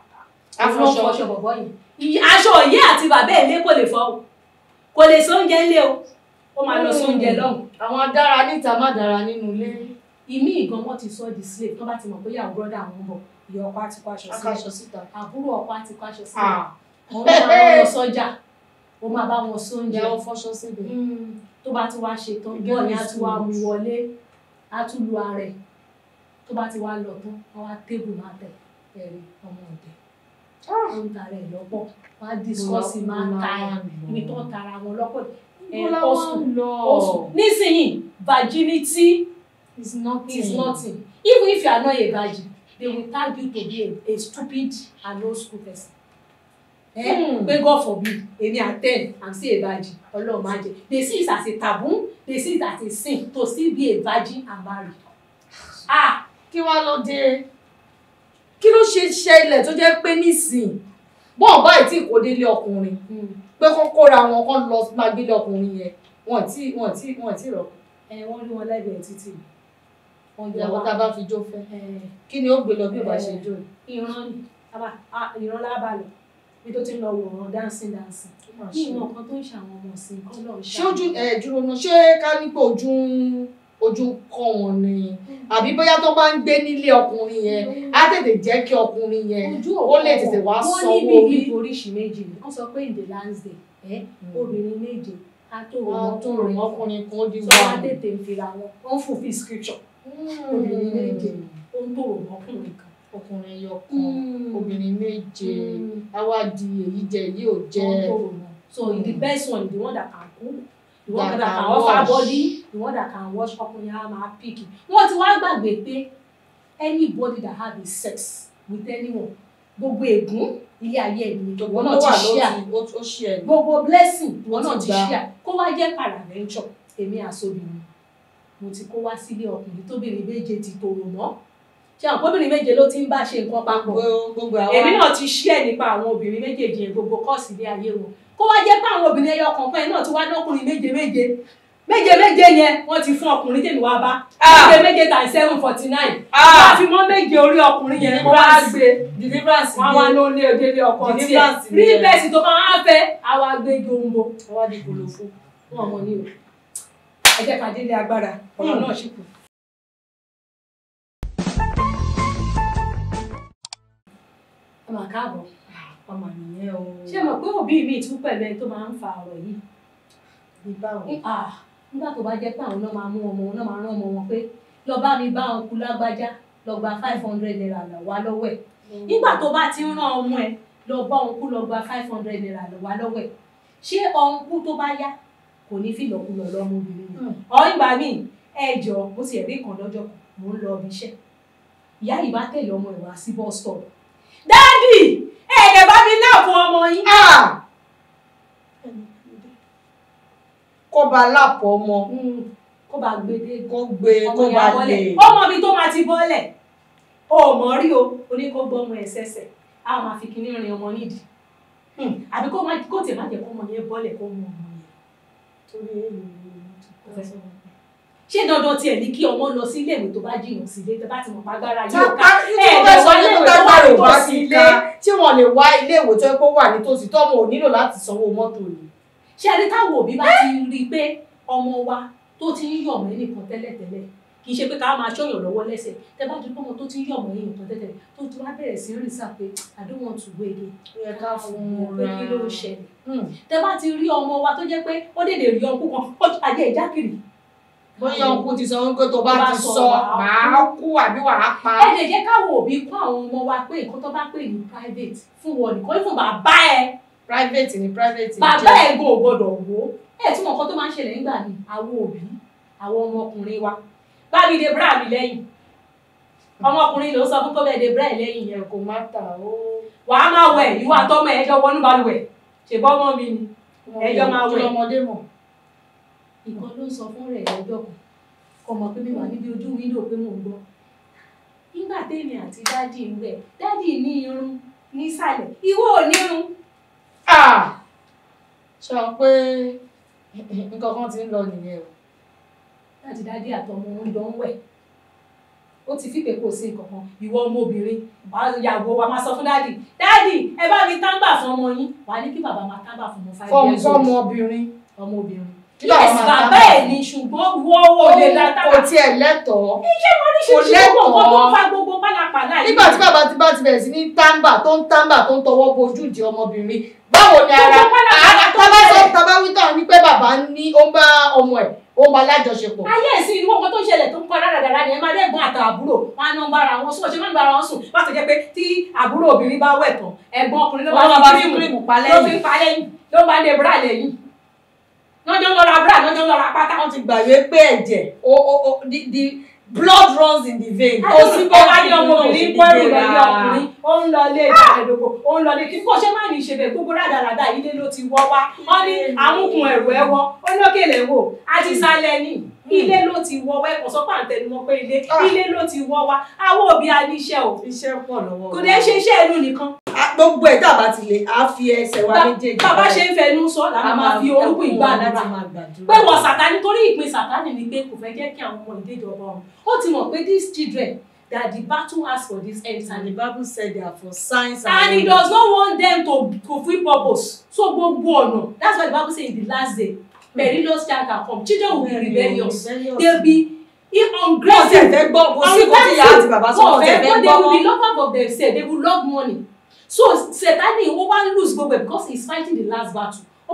S2: Afọṣọ.
S3: afọṣọ bọ̀bọ̀ yẹn Ìyí- aṣọ òye àti bàbá ẹ̀ lé kò lè fọ́ o kò lè sí oúnjẹ ńlé o ó máa lọ sí oúnjẹ lọ́hùn
S2: àwọn dára níta má dára nínú ilé.
S3: ìmí ìgan wọn ti sọ di slave tó bá ti mọ̀ pé ìyàwó brọ́dà àwọn ń bọ̀ ìyá ọkọ àti kó aṣọ sílẹ̀
S2: akáṣọ síta.
S3: àbúrò ọkọ àti kó aṣọ sílẹ̀
S2: Ah.
S3: wọ́n máa bá wọn lọ sọ́jà ó máa bá wọn sóúnjẹ
S2: ìyàwó fọṣọ síbi.
S3: Mm, tó bá ti wá ṣe tán
S2: Gẹ́gẹ́
S3: bọ́ọ̀ ni
S2: bí
S3: a ti wá
S2: sùúrù.
S3: mú wọlé a tún lu ara ẹ̀ tó bá ti wá lọ tán wọ́n wá tébù máa tẹ̀ ẹ̀rí ọmọ ọ̀dẹ̀ ó ń tara ẹ̀ lọ́pọ̀ wọ́n á discourse máa ń ta ẹ̀ ibi tó ń tara wọn lọ́pọ̀ ẹ̀
S2: Bọ́lá
S3: ọ̀sùn
S2: wọn lọ.
S3: ọ̀sùn nísìnyí virginity
S2: It's nothing.
S3: is nothing even if you are not a virgin they will tag you to be a, a stupid and old school person. Eh?
S2: Hmm.
S3: pé God forbid èmi at ten i'm still a virgin ọlọ́run máa jẹ they see it as a taboo they see it as a sin to still be a virgin and marry. ah
S2: kí wá ló dé kí ló ṣe ṣẹlẹ̀ tó jẹ́ pé nísìn bọ́ọ̀ báyìí tí kò délé ọkùnrin pé kó kóra wọn kó lọ máa gbélé ọkùnrin yẹn wọn tí wọn tí wọn tí rọ
S3: ẹ wọ́n rí wọn lẹ́gbẹ̀ẹ́ títì wọ́n jẹ
S2: ìyàwó
S3: wá
S2: tá a bá fi jó fẹ́
S3: ẹ
S2: kí ni ó gbé lọ bí ó bá ṣe jó
S3: ìran ni àbá ah, ìran lábàlẹ̀ bí tó ti ń lọ wòran dancing dancing ní ìmọ̀ kan tó ń ṣàwọn ọmọ ọ̀sìn kan lọ́ọ́
S2: ṣé ojú ẹ dúró náà ṣé ká ní pé ojú ń ojú ń kọ́ wọn ni àbí bóyá tó bá ń gbé nílé ọkùnrin yẹn á tètè jẹ́ kí ọkùnrin yẹn
S3: ojú
S2: ó lè tètè wá
S3: wọ́n
S2: sanwó
S3: ní
S2: orí
S3: bíbí oríṣi méjì ni wọ́n sọ pé in the last day ẹ obìnrin méje ká tó rò
S5: wọn tó rò
S3: ọkùnrin
S5: ọkùnrin kan ó di
S3: tó wá tètè ń fira wọn ó ń fulfill scripture obìnrin méje ó ń tòrò ọkùnrin kan.
S5: ọkùnrin ẹyọ kan obìnrin méje àwa di èyí jẹ èyí ò jẹ
S3: Ó ń tòrò wọn. so the best one the one that can cook the one
S5: That
S3: that,
S5: can
S3: can offer
S5: wash.
S3: body the one that can wash ọkùnrin á máa pick wọ́n ti wá gbàgbé pé anybody that have a sex with anyone gbogbo ègún ilé ayé ẹ̀ ni ìwọ náà ti share
S5: ó ṣí ẹ ní.
S3: gbogbo blessing ìwọ
S5: Ó
S3: náà
S5: ti
S3: ti
S5: gbà.
S3: share kó wá jẹ́ paraventure èmi àsobìnrin mo ti kó wá sílé ọkùnrin tóbìnrin méje ti tòrò mọ́ ṣé àwọn obìnrin méje ló ti ń bá ṣe nǹkan papọ̀
S5: gbogbo gbogbo àwa
S3: èmi náà ti share nípa àwọn obìnrin méjèèjì yẹn gbogbo kọ́ọ̀sì ilé ayé wọn kó wá jẹ́ pé àwọn obìnrin ẹyọ kọ̀ọ̀kan yẹn náà ti wá dọ́kùnrin méje méje méje méje yẹn wọ́n ti fún ọkùnrin tèmi wá bá
S2: Ah.
S3: méje méje times seven forty nine
S2: Ah.
S3: wọ́n á fi mọ́ méje orí ọkùnrin yẹn wọ́n á gbé
S5: deliverance
S3: wọ́n á wá ló lé òdélé ọkọ tiẹ̀
S5: Deliverance
S3: rí
S5: nìyẹn.
S3: bẹ́ẹ̀sì tó máa ń fẹ́ àwa gbé jombo
S5: àwa di kòlòfó.
S3: wọn mọ ní o ẹ jẹ́ ká délé agbára ọ̀rọ̀ náà ṣì kù. ẹ mà káàbọ̀
S5: ọmọ nìyẹn o.
S3: ṣé mọ̀ pé òbí mi tún pẹ̀lú ẹni tó máa ń fa ọ̀rọ̀ yìí
S5: bí báwo.
S3: Ah, nígbà tó bá jẹ́ pé àwọn náà máa mú ọmọ wọn náà máa rán ọmọ wọn pé lọ bá mi bá wọn kú lágbájá lọ gba five hundred naira là wá lọ́wọ́ ẹ̀ nígbà tó bá ti ń rán ọmọ ẹ lọ bá òun kú lọ gba five hundred naira là wá lọ́wọ́ ẹ̀ ṣé ọ̀hún kú tó bá yá kò ní fìlọ̀kulọ̀ lọ́mọbìnrin yẹn
S5: Hmm.
S3: ọ̀ ìgbà míì ẹ jọ mo sì ẹ̀rí kan lọ́jọ́ kan mò ń lọ ibi iṣẹ́ ìyá yìí bá tẹ̀lé ọmọ ẹ̀ wá sí bus stop dáàdì ẹ̀ẹ́dẹ̀ bá mi láàbù ọmọ yín
S5: Ah! kó ba lápò ọmọ
S3: Hmm, kó bá gbé dé
S5: kó gbé kó
S3: ọmọ
S5: ba
S3: yẹn bọ́lẹ̀
S5: lè.
S3: ọmọ mi tó máa ti bọ́lẹ̀ o ò mọ̀ rí o o ní kó gbọ́ ọmọ ẹ̀ sẹ́sẹ̀ á máa fi kinní rin ọmọ nídìí Hmm, àbí kó má kó tè má jẹ́ kó ọmọ yẹn bọ́lẹ̀ kó mú ọmọ yẹn
S5: torí èyí
S3: kó fẹ́ sọ́mọ yẹn. ṣé dandan tiẹ̀ ní kí ọmọ lọ sí iléèwé tó bá jìnnà sí ilé tẹ bá ti mọ̀ pàgbára yóò ká ẹ̀
S5: tí wọ́n
S3: ẹ̀
S5: sọ
S3: wá
S5: pé
S3: iléèwé tó
S5: tágbà
S3: wà
S5: rẹ̀ wá
S3: nítòsí
S5: sí
S3: ilé
S5: ká tí wọ́n lè wá ilé ìwé tó yẹ kó wà nítòsí tọ́mọ ò nílò láti sanwó mọ́tò yìí.
S3: ṣé ẹni táwọn òbí bá ti rí i pé ọmọ wa tó ti ń yọ̀ mọ́ ẹnìkan tẹ́lẹ̀tẹ́lẹ̀ kì í ṣe pé ká máa ṣọ́yàn lọ́wọ́ lẹ́sẹ̀ tẹ bá ti pọ́nmọ tó ti ń yọ̀ mọ́ ẹnìkan tẹ́lẹ̀tẹ́lẹ̀ tó ti wá bẹ̀rẹ̀ sí rìn sáà pé I don't want to wait again
S5: ó yẹ ká fún un
S3: pé
S5: ra
S3: kí ló ń ṣẹlẹ̀
S5: Hmm.
S3: tẹ bá ti rí ọmọ wa tó jẹ́ pé ó dèdè rí ọkú kan ó ajé ìjákìrì
S5: bóyá ọkùnrin ti sọ wípé tó bá
S3: Tó bá
S5: ti
S3: sọ,
S5: sọ
S3: wàá
S5: màá kú àbí wàá pa.
S3: ẹ lè jẹ́ káwọn òbí kọ́ àwọn ọmọ wa pé nǹkan tó bá pè ní private fún wọn nìkan fún bàbá ẹ
S5: private ni private
S3: bàbá ẹ gan ò gbọdọ̀ wò ó ẹ tí mo nǹkan tó máa ń ṣẹlẹ̀ nígbà ni àwọn òbí àwọn ọmọkùnrin wa bá mi de bra mi lẹ́yìn ọmọkùnrin ló sọ fún kó bẹ́ẹ̀ de bra ẹ̀ lẹ́yìn yẹn
S5: yẹn kò má tà ó.
S3: wàá máa wẹ̀ ìwọ àtọmọ ẹ̀ ẹjọ́ wọnú balùwẹ̀ ṣèbọ́ ọmọ mi ni Ẹjọ́ máa wẹ̀.
S5: kí lọmọdé mọ̀.
S3: ìkan ló sọ fún rẹ̀ lọ́jọ́ kan kò mọ̀ pé mi wà níbi ojú wíńdò pé mò ń gbọ́ nígbà tèmi àti dádì ń wẹ̀ dádì ní irun nísàlẹ̀ ìwọ ò ní irun
S5: Ah! sọ pé nǹkan kan ti ń lọ nìyẹn o.
S3: láti dádì àtọmọ ń jọ ń wẹ̀ ó ti fi pé kò sí nǹkan kan ìwọ ọmọbìnrin wà á yàgò wa máa sọ fún dádì dádì ẹ bá mi tábà fún ọmọ yín wà á ní kí bàbá máa tábà fún ọmọ five
S5: fọmọ
S3: years old
S5: fọmọbìnrin.
S3: ọmọbìnrin
S5: Kí bàbá
S3: yes
S5: máa
S3: bàbá
S5: tábà
S3: ẹ̀
S5: fún?
S3: ni ṣùgbọ́n wọ́ ò lè la tábà
S5: kò tiẹ̀ lẹ́tọ̀ọ́.
S3: oríṣiríṣi
S5: lẹ́tọ̀ọ́.
S3: gbogbo nǹkan tó ń fa gbogbo pálapàla yìí
S5: nígbà tí bàbá ti bá ti bẹ̀rẹ̀ sí ní tábà tó ń tábà tó ń tọwọ́ bojú di ọmọbìnrin báwo ni ara
S3: Gbogbo pálapàla tó ń
S5: tábà sọ
S3: ṣẹlẹ̀.
S5: tábà wí tán ni pé bàbá ní ó ń bá ọmọ ẹ̀ ó ń bá lájọṣepọ̀.
S3: ayé ẹ̀sìn ìlú ọkọ tó ń ṣẹlẹ̀ tó ń kọ́ dáradára ni ẹ máa lẹ́gbọ́n àtà àbúrò wọn á ná ń bára wọn sùn ọ̀ṣẹ́ máa ń bára wọn sùn wọ́n á ti jẹ́ pé tí àbúrò obìnrin bá wẹ̀ tán ẹ̀gbọ́n ọkùnrin ló
S5: wọ́n máa
S3: bá
S5: bá
S3: fi
S5: fi
S3: kírìmù
S5: kírìmù pa
S3: ló fi
S5: lẹ́yìn.
S3: ń pa lẹ́yìn ló bá dé bra lẹ́yìn lọ́jọ́ ń lọ ra bra lọ́jọ́ ń lọ ra pátá
S5: wọ́n ti gbàgbé pé ẹ̀jẹ̀ o o o the the blood runs in the vein.
S3: ó sì bọ́ wá ní ọmọbìnrin kọ́ ẹrù lọ́jọ́ ọkùnrin ó ń lọ ilé ìdàgbàdókò ó ń lọ ilé kí kò ṣe má ní ìṣẹ̀bẹ̀ gbogbo rádaràdà ilé ló ti wọ́ wá wọ́n ní àmúkùn ẹ̀rù ẹ̀ wọ́ ó lókèlè wò àti sálẹ̀ ní ilé ló ti wọ́ wá ẹ̀kọ́ sọ́pà ń tẹnu mọ́ pé ilé
S5: Ah.
S3: ilé ló ti wọ́ wá àwọn òbí a ní iṣẹ́ o
S5: iṣẹ́ pọ̀ lọ́wọ́.
S3: kò dé ṣe iṣẹ́ ẹnu nìkan
S5: Ah, gbogbo ẹ̀ tá a bá ti lè á fi ẹsẹ̀ wa méjèèjì.
S3: bàbá ṣe ń fẹnu sọ làwọn máa fi orúkún ìgbàdúrà pé wọ́n sàtánì torí ìpín sàtánì ni pé kò fẹ́ jẹ́ kí àwọn ọmọ ìdíjọba ọ̀run ó ti mọ̀ pé these children that the battle has for this end
S5: And the
S3: time
S5: Bible said they are for signs
S3: and he does not want them to fulfil purpose so gbogbo ọ̀nà that's why the bible say in the last day perilous time can come children will be rebellious they will be if
S5: Wọ́n
S3: ungrateful
S5: ti ẹ̀fẹ́ gbọ́ kò sí kò tí ìyá àti bàbá sọ wọ́n ti ẹ̀fẹ́
S3: but they will be
S5: gbọ́.
S3: lovers of themselves they will love money so satani ó wá lose gbogbo ẹ̀ because he is fighting the last battle ó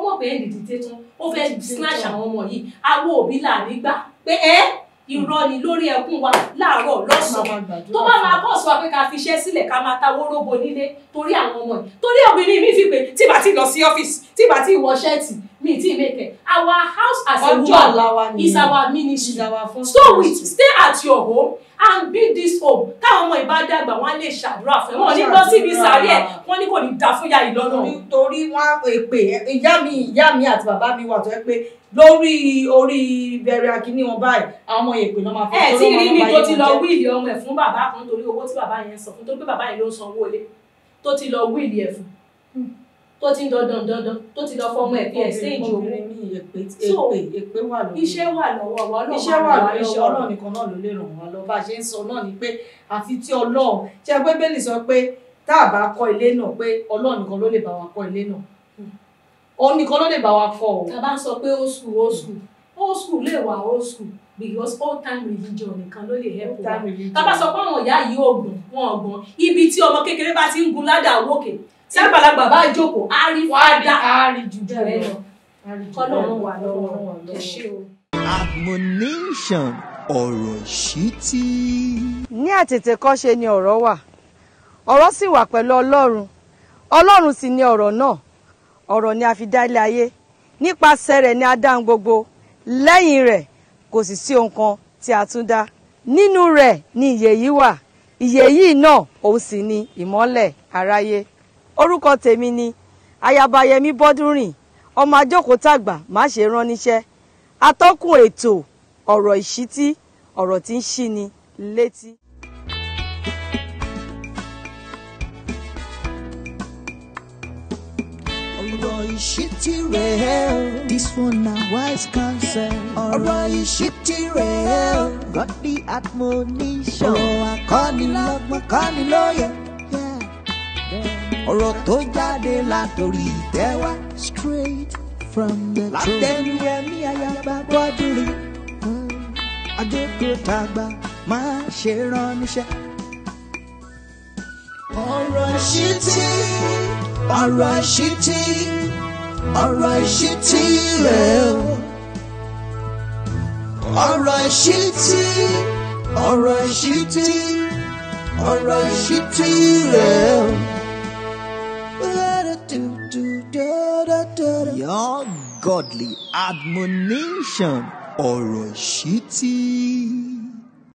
S3: mọ̀ pé ẹnì dìde tán ó fẹ́ snatch àwọn ọmọ yìí àwọn òbí là nígbà pé ẹ irọ́ ni lórí ẹkún wa láàárọ̀ lọ́sàn-án tó bá máa bọ̀ sọ pé ká fi iṣẹ́ sílẹ̀ ká máa ta wóróbo nílé torí àwọn ọmọ yìí torí obìnrin mi fi pé tí bá ti lọ sí ọ́fíìsì tí bá ti wọ ṣẹ́ẹ̀tì mi ti make it our house as a
S2: ọjọ́ ọ̀la wa
S3: woman
S2: ni
S3: is our ministry
S2: is our first
S3: so with stay at your home and build this home táwọn ọmọ ìbá dàgbà wọn á lè ṣàdúrà fún ẹ wọn ò ní lọ síbi sàárẹ̀ ẹ wọn ní kò ní da fún yàrá ìlọ́nà
S2: nítorí wọn èpè ìyá mi ìyá mi àti bàbá mi wà tó yẹ pé lórí orí bẹ̀rẹ̀ akíní wọn báyìí àwọn ọmọ èpè náà máa fi
S3: ẹ tí rí mi
S2: máa
S3: tó
S2: bá
S3: ti
S2: yé
S3: lọ
S2: wọn jẹ́.
S3: wíìlì ọmọ ẹ fún bàbá kan torí owó tí bàbá yẹn san fún torí pé bàbá yẹn ló ń san owó ilé tó ti lọ wíìlì ẹ fún tó ti ń dandan dandan tó ti lọ fọmọ ẹ fi ẹ stéèjì owó
S2: obìnrin mi èpè
S3: So,
S2: èpè èpè wà lórí
S3: iṣẹ́ wà lọ́wọ́ wa Ọlọ́run
S2: iṣẹ́
S3: á
S2: wà
S3: ràn
S2: lórí iṣẹ́
S3: lọ́wọ́.
S2: ọlọ́run nìkan náà ló lè ràn wá lọ bá a ṣe ń sọ náà ni pé àfi tí ọlọ́run ṣe pé bẹ́ẹ̀lì sọ pé tá a bá kọ́ ilé náà pé ọlọ́run nìkan ló lè bá wa kọ́ ilé náà òun nìkan ló lè bá wa kọ́ o
S3: tá a bá ń sọ pé old school old school old school lè wà old school because old time religion nìkan ló lè help wa tá a bá sọ pé àwọn ìyá yìí ògùn wọn ọgbọ́n ibi tí ọmọ kékeré bá ti ń gun ládàá wòkè tí àgbàlagbà bá jókòó á rí fàdà
S2: á rí jù
S3: bẹ́ẹ̀ lọ kọ́lọ́run wà lọ́wọ́
S2: Ọlọ́run
S3: ẹ ṣé o.
S1: admonition ọ̀rọ̀ ìṣítí.
S6: ní àtètèkọ́ṣe ni ọ̀rọ̀ wà ọ̀rọ̀ sì wà pẹ̀lú ọlọ́run ọlọ́run sì ni ọ̀rọ̀ náà ọ̀rọ̀ ni a fi dá ilé ayé nípasẹ̀ rẹ̀ ni a dá ohun gbogbo lẹ́yìn rẹ̀ kò sì sí ohun kan tí a tún dá nínú rẹ̀ ni ìyè yìí wà ìyè yìí náà òun sì ni ìmọ́lẹ̀ aráyé orúkọ tèmi ni ayaba yẹmi bọ́dúnrìn ọmọ ajókòó tàgbà má ṣe rán níṣẹ́ atọ́kùn ètò ọ̀rọ̀ ìṣítí ọ̀rọ̀ tí ń ṣí ni létí.
S1: ọ̀rọ̀ ìṣítí rẹ̀ o. this one na wise counsel. ọ̀rọ̀ ìṣítí rẹ̀ o. godly admonition. ọ̀rọ̀ akọ́nilọ́gbọ́n kọ́nilóye. ọ̀rọ̀ tó jáde látòrí ìtẹ́ wá. straight from the throne. látẹnu ẹ̀mí ayaba bọ́dúnrín. àjókòó tàgbà máa ṣe rán níṣẹ́. ọ̀rọ̀ ìṣítí ọ̀rọ̀ ìṣítí ọ̀rọ̀ ìṣítí rẹ̀ o. ọ̀rọ̀ ìṣítí ọ̀rọ̀ ìṣítí ọ̀rọ̀ ìṣítí rẹ̀ o. Your godly admonition ọ̀rọ̀ ìṣítí.